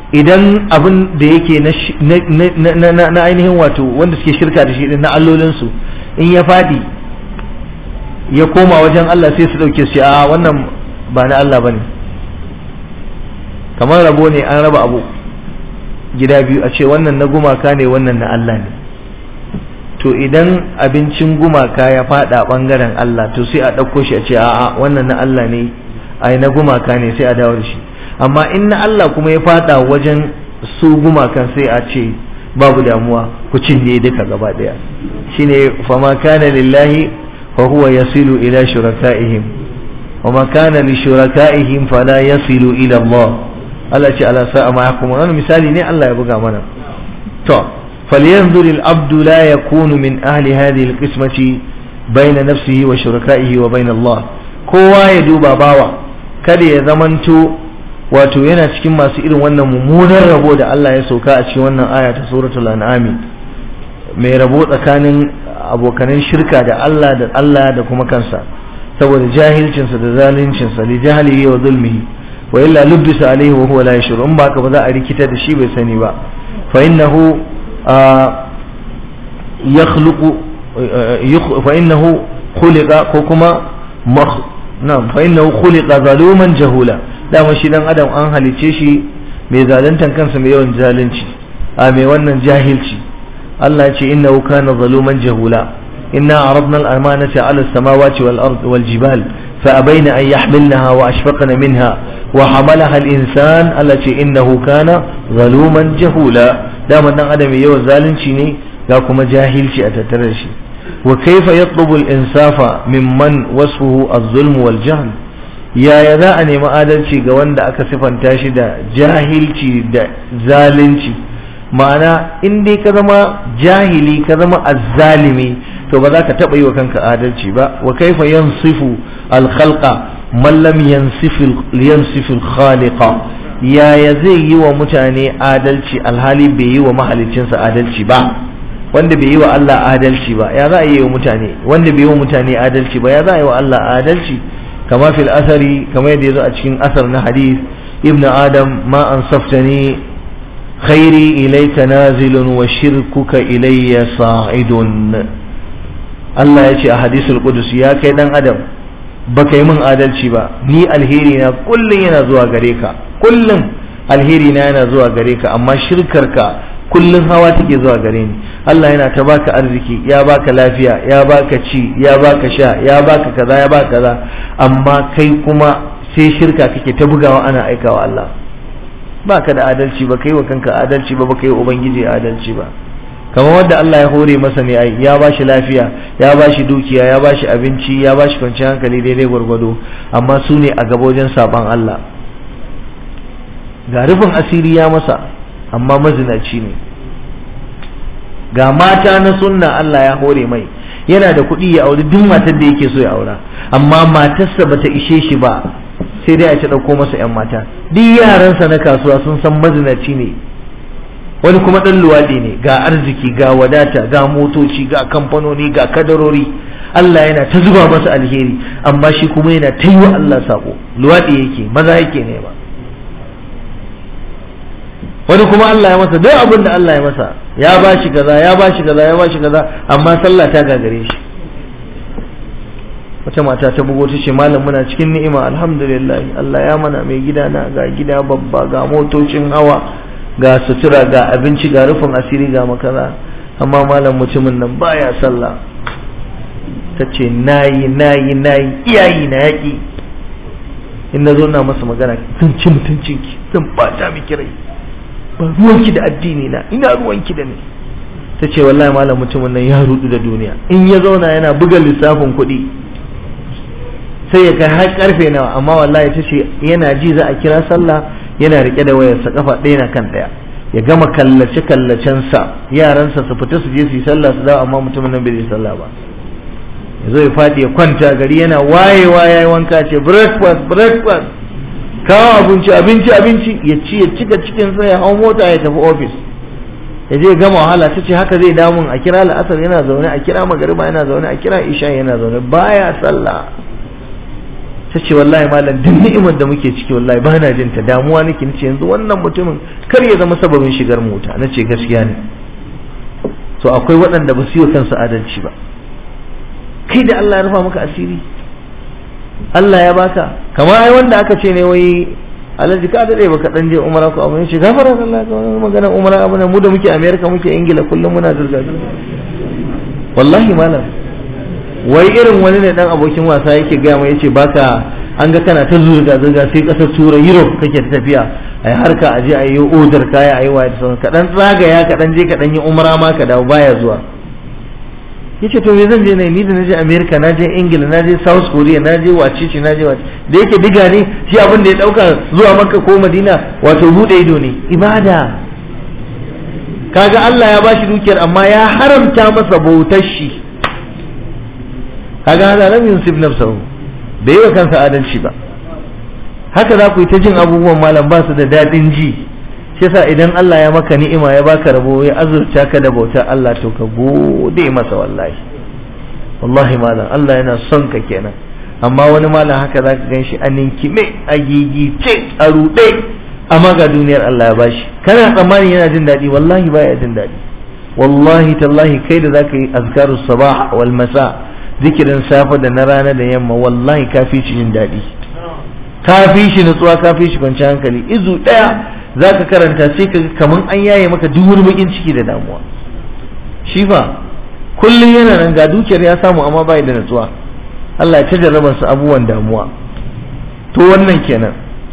idan abin da yake na ainihin wato wanda suke shirka da shi na allolinsu in ya faɗi ya koma wajen Allah sai su ɗauke su a wannan ba na Allah ba ne kamar rabo ne an raba abu gida biyu a ce wannan na gumaka ne wannan na Allah ne to idan abincin gumaka ya faɗa ɓangaren Allah to sai a ɗauko shi a ce a'a wannan na Allah ne ai na gumaka ne sai a dawo da shi amma in na Allah kuma ya fada wajen su gumakan sai a ce babu damuwa ku cinye duka gaba daya shine fama kana lillahi fa huwa yasilu ila shurakaihim wa ma kana li shurakaihim fala yasilu ila Allah Allah ce ala sa'a ma yahkumun wannan misali ne Allah ya buga mana to falyanzur al-abdu la yakunu min ahli hadhihi al-qismati bayna nafsihi wa shurakaihi wa bayna Allah kowa ya duba bawa kada ya zamanto wato yana cikin masu irin wannan mummunan rabo da Allah ya sauka a cikin wannan aya ta suratul an'ami mai rabo tsakanin abokanan shirka da Allah da Allah da kuma kansa saboda jahilcinsa da zaluncinsa li jahlihi wa zulmihi wa illa lubbisa alaihi wa huwa la yashur in baka ba za a rikita da shi bai sani ba fa innahu yakhluqu fa innahu khuliqa ko kuma na'am fa innahu khuliqa zaluman jahula dama shi dan adam an halice shi mai zaluntan kansa mai yawan zalunci a mai wannan jahilci Allah ya ce innahu kana zaluman jahula inna aradna al-amanata 'ala as-samawati wal ard wal jibal fa abayna an yahmilnaha wa ashfaqna minha wa hamalaha al-insan Allah ce innahu kana zaluman jahula dama dan adam mai yawan zalunci ne ga kuma jahilci a tattare shi wa kaifa yatlubu al-insafa mimman wasfuhu az-zulm wal jahl yaya za a nemi adalci ga wanda aka sifanta shi da jahilci da zalunci ma'ana in dai ka zama jahili ka zama azzalimi to ba za ka taɓa yi wa kanka adalci ba wa kaifa yansifu alkhalqa man lam yansifu khaliqa yaya zai yi wa mutane adalci alhali bai yi wa mahalicinsa adalci ba wanda bai yi wa Allah adalci ba ya za a yi wa mutane wanda bai yi wa mutane adalci ba ya za a yi wa Allah adalci كما في الأثر كما يدي أتشين أثر حديث ابن آدم ما أنصفتني خيري إليك نازل وشركك إلي صاعد الله يأتي أحاديث القدس يا كيدان آدم baka yi min adalci ba ni alheri na kullum yana zuwa gare ka kullum alheri na yana zuwa gare ka amma shirkarka kullum hawa take zuwa gare ni Allah yana ta baka arziki ya baka lafiya ya baka ci ya baka sha ya baka kaza ya baka kaza amma kai kuma sai shirka kake ta bugawa ana aikawa Allah baka da adalci ba kai wa kanka adalci ba baka yi ubangiji adalci ba kamar wanda Allah ya hore masa ne ai ya bashi lafiya ya bashi dukiya ya bashi abinci ya bashi kwanciyar hankali daidai gwargwado amma su ne a gaba wajen saban Allah ga rufin asiri ya masa amma mazinaci ne ga mata na sunna Allah ya hore mai yana da kuɗi ya auri duk matar da yake so ya aura amma matarsa bata ishe shi ba sai dai a ci ɗauko masa 'yan mata duk yaransa na kasuwa sun san mazinaci ne wani kuma ɗan luwaɗi ne ga arziki ga wadata ga motoci ga kamfanoni ga kadarori Allah yana ta zuba masa alheri amma shi kuma yana ta yi wa Allah sako luwaɗi yake maza yake ne ba wani kuma Allah ya masa duk abin da Allah ya masa ya ba shi kaza ya ba shi kaza ya ba shi kaza amma sallah ta gagare shi wata mata ta bugo ta ce malam muna cikin ni'ima alhamdulillah Allah ya mana mai gida na ga gida babba ga motocin hawa ga sutura ga abinci ga rufin asiri ga makaza amma malam mutumin nan baya sallah ta ce nayi nayi nayi iyayi na yaƙi in na zo na masa magana zan ci mutuncinki zan bata miki rai ba ruwanki da addini na ina ruwanki da ni ta ce wallahi malam mutumin nan ya rudu da duniya in ya zauna yana buga lissafin kuɗi sai ya kai har karfe nawa amma wallahi ta ce yana ji za a kira sallah yana rike da wayarsa kafa ɗaya na kan ɗaya ya gama kallace kallacensa yaransa su fita su je su yi sallah su dawo amma mutumin nan bai yi sallah ba ya zo ya faɗi ya kwanta gari yana wayewa ya yi wanka ce breakfast breakfast kawo abinci abinci abinci ya ci ya cika cikin sai ya hau mota ya tafi ofis ya je gama wahala ta ce haka zai damun a kira la'asar yana zaune a kira magariba yana zaune a kira isha yana zaune baya sallah ta ce wallahi malam duk ni'imar da muke ciki wallahi ba na jin ta damuwa nake nace yanzu wannan mutumin kar ya zama sababin shigar mu wuta nace gaskiya ne to akwai waɗanda ba su yi kansu adalci ba kai da Allah ya rufa maka asiri Allah ya baka kamar ai wanda aka ce ne wai alhaji ka dade baka dan je umara ko abin shi gafara Allah ka magana umara abin mu da muke America muke Ingila kullum muna zurga wallahi malam wai irin wani ne dan abokin wasa yake ga mai yace baka an ga kana ta zurga zurga sai kasar turai Europe kake ta tafiya ai harka aje ayi yi order kaya ayi waya da sauran ka dan zagaya ka dan je ka dan yi umara ma ka dawo baya zuwa yace to me zan je ne ni da naje America naje Ingila naje South Korea naje wacece naje wace da yake diga ne shi abin da ya dauka zuwa Makka ko Madina wato bude ido ne ibada kaga Allah ya bashi dukiyar amma ya haramta masa bautar shi kaga hada lam yusib nafsahu bai yi wa kansa adalci ba haka za ku yi ta jin abubuwan malam ba su da dadin ji shi yasa idan Allah ya maka ni'ima ya baka rabo ya azurta ka da bautar Allah to ka gode masa wallahi wallahi malam Allah yana son ka kenan amma wani malam haka zaka gan shi a ninkime a gigice a ruɗe amma ga duniyar Allah ya bashi kana tsammanin yana jin daɗi wallahi baya jin daɗi wallahi tallahi kai da zaka yi azkarus sabah wal masa zikirin safe da na rana da yamma wallahi kafi shi jin daɗi kafi shi nutsuwa kafi shi kwanciyar hankali izu ɗaya za ka karanta sai ka kaman an yaye maka duk wani bakin ciki da damuwa shi fa kullum yana nan ga dukiyar ya samu amma bai da natsuwa Allah ya ta jarraba su abubuwan damuwa to wannan kenan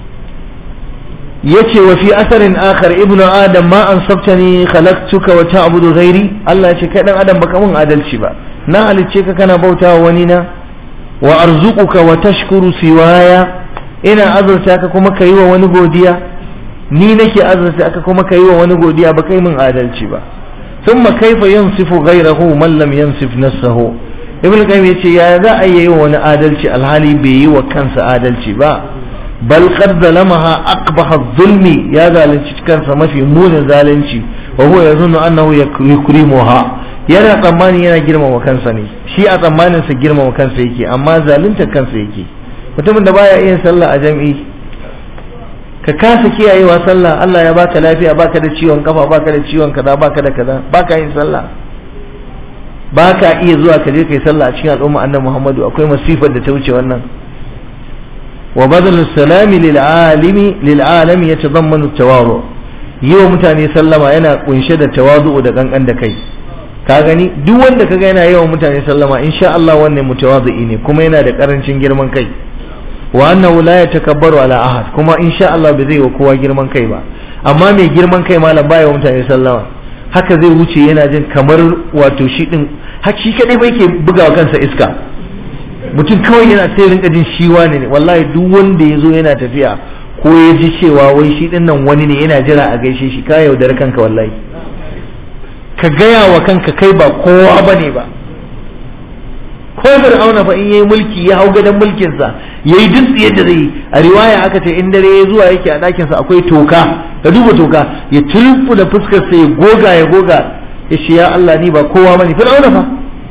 yace wa fi asarin akhar ibnu adam ma an sabtani khalaqtuka wa ta'budu ghairi Allah ya ce kai dan adam baka mun adalci ba na halicce ka kana bautawa wani na wa arzuquka wa tashkuru siwaya ina azurta ka kuma ka yi wa wani godiya ni nake azurta aka kuma ka yi wa wani godiya ba kai min adalci ba thumma kaifa yansifu ghayrahu man lam yansif nafsahu ibn qayyim yace ya za a yi wa wani adalci alhali bai yi wa kansa adalci ba bal qad zalamaha aqbaha zulmi ya zalunci kansa mafi munin zalunci wa huwa yazunnu annahu yukrimuha yana tsammani yana girmama kansa ne shi a tsammanin sa girmama kansa yake amma zalunta kansa yake mutumin da baya iya sallah a jami'i ka kasa kiyayewa sallah Allah ya baka lafiya baka da ciwon kafa baka da ciwon kaza baka da kaza baka yin sallah baka iya zuwa ka je kai sallah a cikin al'umma annabi Muhammadu akwai masifar da ta wuce wannan wa badal salami lil alimi lil alami yatadammanu tawaru yi wa mutane sallama yana kunshe da tawadu da kankan da kai ka gani duk wanda kaga yana yawan mutane sallama insha Allah wannan mutawazi ne kuma yana da karancin girman kai wa annahu la yatakabbaru ala ahad kuma insha Allah bai zai wa kowa girman kai ba amma mai girman kai malam baya wa mutane sallama haka zai wuce yana jin kamar wato shi din haki kadai bai ke bugawa kansa iska mutum kawai yana sai rinka jin shi wani ne wallahi duk wanda ya zo yana tafiya ko ya ji cewa wai shi din nan wani ne yana jira a gaishe shi ka yaudar kanka wallahi ka gaya wa kanka kai ba kowa bane ba ko fir'auna fa in yayi mulki ya hau gadon mulkin sa yayi duk yadda zai yi a riwaya aka ce in dare ya zuwa yake a dakin sa akwai toka ka duba toka ya tulfu da fuskar sa ya goga ya goga ya ce ya Allah ni ba kowa bane fir'auna fa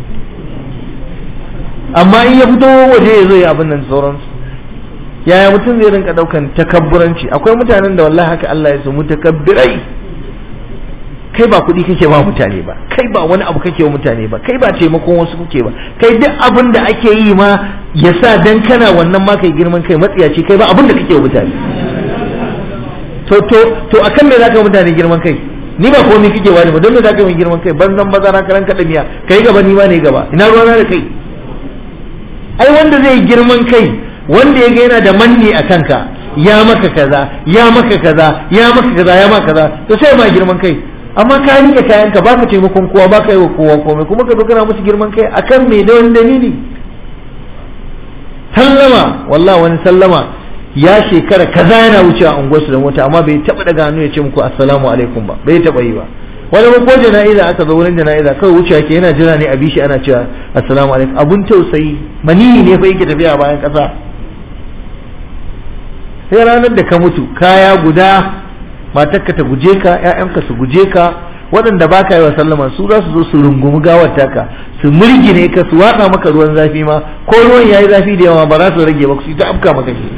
amma in ya fito waje ya zo ya abin nan sauransu yaya mutum zai rinka daukan takabburanci akwai mutanen da wallahi haka Allah ya su mutakabbirai kai ba kuɗi kake ba mutane ba kai ba wani abu kake wa mutane ba kai ba taimakon wasu kuke ba kai duk abin da ake yi ma ya sa dan kana wannan ma kai girman kai matsiyaci kai ba abin da kake wa mutane to to to akan me zaka wa mutane girman kai ni ba komai kake wani ba don me zaka yi girman kai banzan bazara karan kada miya kai gaba ni ma ne gaba ina ruwana da kai ai wanda zai girman kai wanda ya ga yana da manni a kanka ya maka kaza ya maka kaza ya maka kaza ya maka kaza to sai ma girman kai amma ka rike kayanka baka taimakon kowa baka yi wa kowa komai kuma ka zo kana musu girman kai akan me da wani dalili sallama wallahi wani sallama ya shekara kaza yana wucewa unguwarsu da mota amma bai taba daga hannu ya ce muku assalamu alaikum ba bai taba yi ba wani ko jana'iza aka zo wurin jana'iza kawai wucewa ke yana jira ne a bishi ana cewa assalamu alaikum abun tausayi maniyi ne fa yake tafiya bayan kasa sai ranar da ka mutu kaya guda matarka ta guje ka ƴaƴanka su guje ka waɗanda ba ka yi wa sallama su za su zo su rungumi gawar taka su murgine ka su watsa maka ruwan zafi ma ko ruwan yayi zafi da yawa ba za su rage ba su ta afka maka shi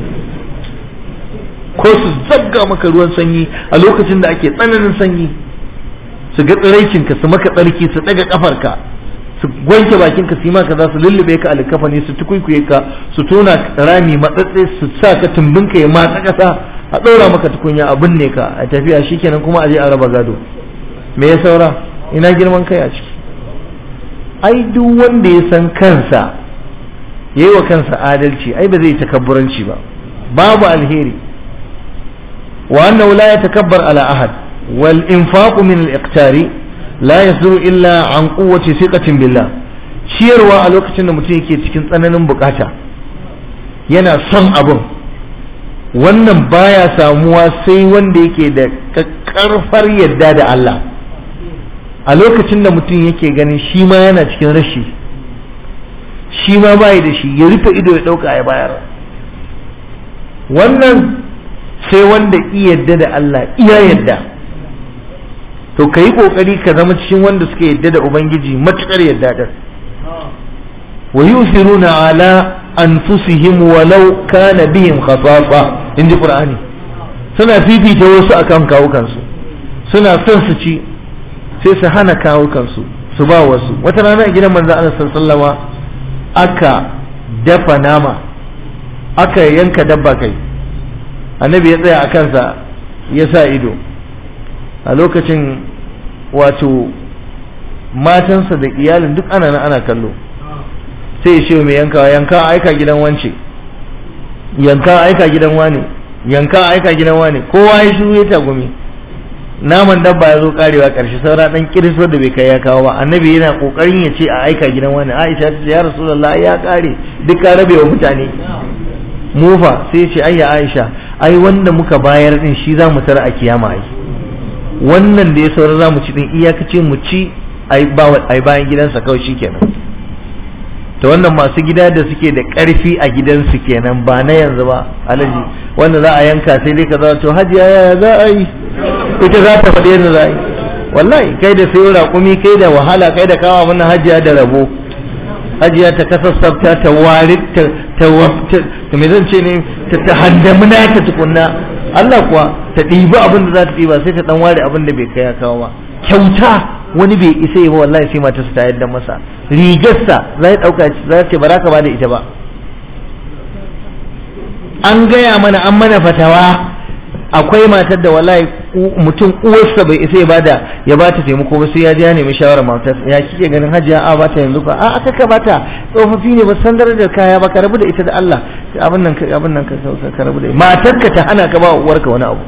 ko su zabga maka ruwan sanyi a lokacin da ake tsananin sanyi su ga tsiraicinka su maka tsarki su daga kafarka su wanke bakinka su yi maka za su lullube ka alkafani su tukuikuye ka su tona rami matsatse su sa ka tumbinka ya matsa kasa a ɗora maka tukunya a binne ka a tafiya shikenan kuma a je a raba gado me ya saura ina girman kai a ciki ai duk wanda ya san kansa ya yi wa kansa adalci ai ba zai takabburanci ba babu alheri wa annahu la yatakabbar ala ahad wal infaqu min al iqtari la yasduru illa an quwwati thiqatin billah ciyarwa a lokacin da mutum yake cikin tsananin bukata yana son abun wannan baya samuwa sai wanda yake da karfar yadda da Allah a lokacin da mutum yake ganin shi ma yana cikin rashi shi ma bayi da shi ya rufe ido ya ɗauka ya bayar wannan sai wanda iya yadda da Allah iya yadda to ka yi ƙoƙari ka zama cikin wanda suka yadda da Ubangiji matuƙar yadda da wa yusiruna ala anfusihim walau kana bihim khasasa in ji Qur'ani suna fifita wasu akan kawukansu suna son su ci sai su hana kawo kansu su ba wasu wata rana a gidan manzo Allah sallama aka dafa nama aka yanka dabba kai annabi ya tsaya a kansa ya sa ido a lokacin wato matansa da iyalin duk ana ana kallo sai ya ce mai yanka yanka aika gidan wance yanka aika gidan wane yanka aika gidan wane kowa ya shiru ya tagumi naman dabba ya zo karewa karshe saura dan kirisar da bai kai ya kawo ba annabi yana kokarin ya ce a aika gidan wani aisha ta ce ya rasulullahi ya kare duk ka rabe wa mutane mufa sai ce ayya aisha ai wanda muka bayar din shi za mu tara a kiyama ai wannan da ya saura za mu ci din iyakace mu ci ai bayan gidansa kawai shikenan ta wannan masu gida da suke da ƙarfi a gidansu kenan ba na yanzu ba alaji wanda za a yanka sai dai ka za to hajiya yaya za a yi ita za ta faɗi yadda za a yi wallahi kai da sayo raƙumi kai da wahala kai da kawo mana hajiya da rabo hajiya ta kasassafta ta wari ta ta ta me zan ce ne ta ta handamuna ta tukunna Allah kuwa ta ɗibi abin da za ta ɗiba sai ta ɗan ware abin da bai kai ya kawo ba kyauta wani bai isa yi ba wallahi sai matarsa ta yadda masa rigarsa za ta ɗauka za ta ce ba za ka ba da ita ba an gaya mana an mana fatawa akwai matar da wallahi mutum uwarsa bai isa ya bada ya bata taimako ba sai ya je ya nemi shawarar matar ya kike ganin hajiya a bata yanzu ka a aka ka bata tsofaffi ne ba san darajar kaya ba ka rabu da ita da Allah abin nan ka abin nan ka ka rabu da ita matar ka ta hana ka ba uwarka wani abu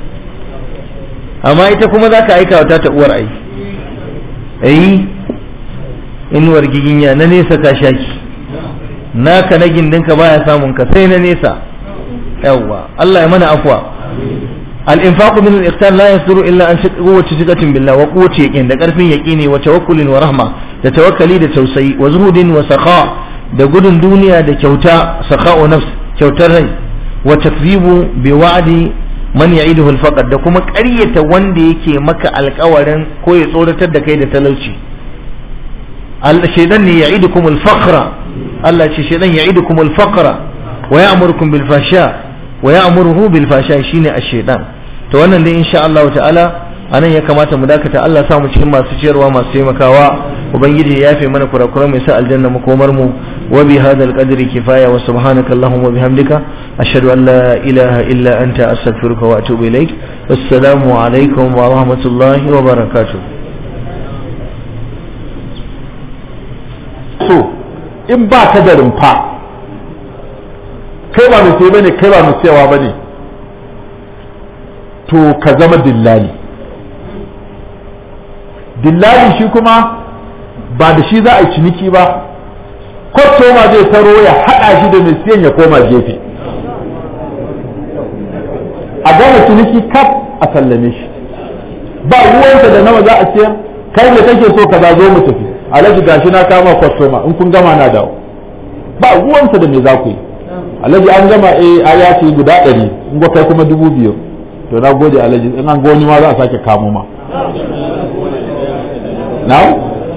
amma ita kuma zaka aika wa ta uwar ai eh inuwar giginya na nesa ka shaki naka na gindinka baya samun ka sai na nesa yawwa Allah ya mana afwa الانفاق من الاقتال لا يصدر الا عن قوه ثقه بالله وقوه يقين da karfin yaqini wa tawakkul wa rahma da tawakkali da tausayi wa zuhudin wa saqa da gudun duniya da kyauta saqa nafs kyautar rai wa takzibu bi wa'di man ya'iduhu al-faqr da kuma ƙaryata wanda yake maka alƙawarin ko ya tsoratar da kai da talauci shaytan ne ya'idukum al-faqra Allah ce shaytan ya'idukum al-faqra wa ya'murukum bil fahsha wa ya'muruhu bil fasha shine ash-shaytan to wannan dai insha Allah ta'ala anan ya kamata mu dakata Allah sa mu cikin masu ciyarwa masu taimakawa ubangiji ya yafe mana kurakuran mai sa aljanna makomar mu wa bi hadha al-qadri kifaya wa subhanaka allahumma wa bihamdika ashhadu an la ilaha illa anta astaghfiruka wa atubu ilaik assalamu alaikum wa rahmatullahi wa barakatuh so in ba ka da rumfa kai ba mai sai bane kai ba mai sayawa bane to ka zama dillali dillali shi kuma ba da shi za a yi ciniki ba kwastoma zai taro ya haɗa shi da mai siyan ya koma gefe a gama ciniki kaf a sallame shi ba ruwansa da nawa za a siyar kai da kake so ka zo mu tafi alhaji gashi na kama kwastoma in kun gama na dawo ba ruwansa da me za ku yi alhaji an gama eh a ya ce guda ɗari in kai kuma dubu biyu to na gode alhaji in an goni ma za a sake kamo ma now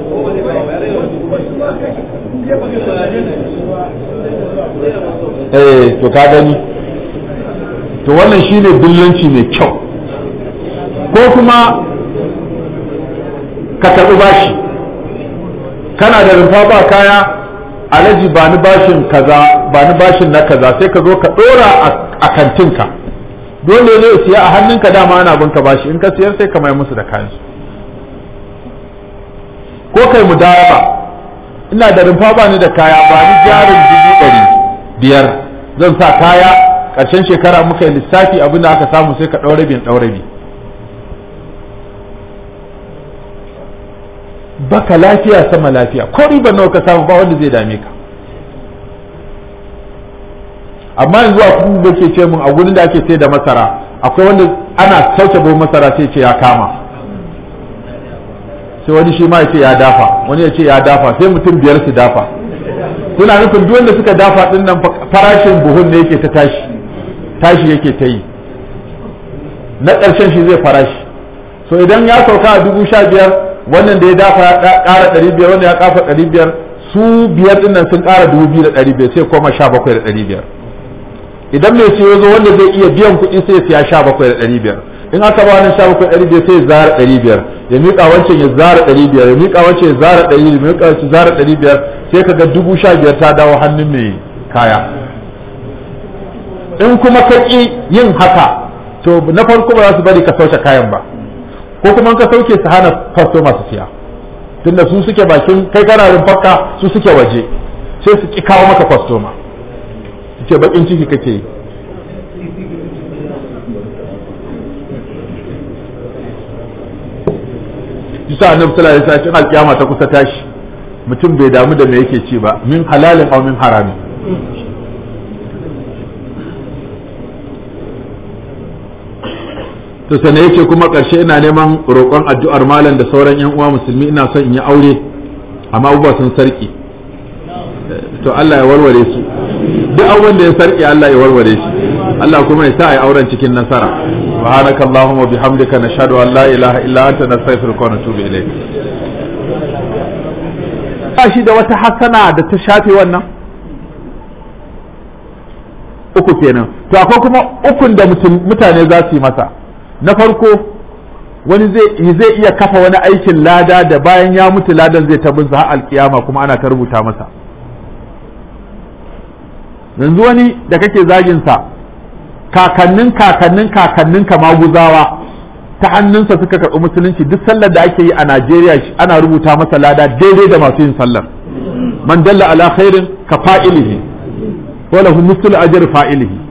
eh to ka gani to wannan shine dillanci mai kyau ko kuma ka karɓi bashi kana da rumfa ba kaya alaji ba ni bashin kaza ba ni bashin na kaza sai ka zo ka ɗora a kantinka dole ne siya a hannunka dama ana binka bashi in ka siyar sai ka mai musu da kayansu ko kai mu dawa ina da rumfa ba ni da kaya ba ni jarin dubu ɗari biyar zan sa kaya ƙarshen shekara muka yi lissafi abin da aka samu sai ka ɗaure bin ɗaure bi baka lafiya sama lafiya ko riban nawa ka samu ba wanda zai dame ka amma yanzu a kuma da ke ce mun a gurin da ake sai da masara akwai wanda ana sauke buhun masara sai ce ya kama sai wani shi ma ya ce ya dafa wani ya ce ya dafa sai mutum biyar su dafa suna nufin duk wanda suka dafa din nan farashin buhun ne yake ta tashi tashi yake ta yi na ƙarshen shi zai farashi so idan ya sauka a dubu sha biyar wannan da ya dafa ya ƙara ɗari biyar wanda ya ƙafa ɗari biyar su biyar ɗin nan sun ƙara dubu biyu da ɗari biyar sai koma sha bakwai da ɗari biyar idan mai siyo zo wanda zai iya biyan kuɗi sai ya siya sha bakwai da ɗari biyar in aka ba wani sha bakwai ɗari biyar sai ya zara ɗari biyar ya miƙa wancan ya zara ɗari biyar ya miƙa wancan ya zara ɗari ya miƙa wancan zara ɗari biyar sai ka ga dubu sha biyar ta dawo hannun mai kaya in kuma ka ƙi yin haka to na farko ba za su bari ka sauke kayan ba ko kuma ka sauke su hana fasto masu siya tunda su suke bakin kai kana rumfarka su suke waje sai su ki kawo maka kwastoma su ce bakin ciki kake yi Isa annabi sallallahu alaihi wasallam alkiyama ta kusa tashi mutum bai damu da me yake ci ba min halalin aw min haramin to sane yace kuma ƙarshe ina neman roƙon addu'ar malam da sauran yan uwa musulmi ina son in yi aure amma abubuwa sun sarki to Allah ya warware su duk abubuwan da ya sarki Allah ya warware shi Allah kuma ya sa a yi auren cikin nasara subhanaka allahumma bihamdika nashhadu an la ilaha illa anta nastaghfiruka wa natubu ilayk ba shi da wata hasana da ta shafe wannan uku kenan to akwai kuma ukun da mutane za su yi masa na farko wani zai zai iya kafa wani aikin lada da bayan ya mutu ladan zai tabin har alkiyama kuma ana ta rubuta masa yanzu wani da kake zagin sa kakannin kakannin kakannin ka maguzawa ta hannunsa suka karɓi musulunci duk sallar da ake yi a Najeriya ana rubuta masa lada daidai da masu yin sallar man dalla ala khairin ka fa'ilihi wa lahu mislu ajri fa'ilihi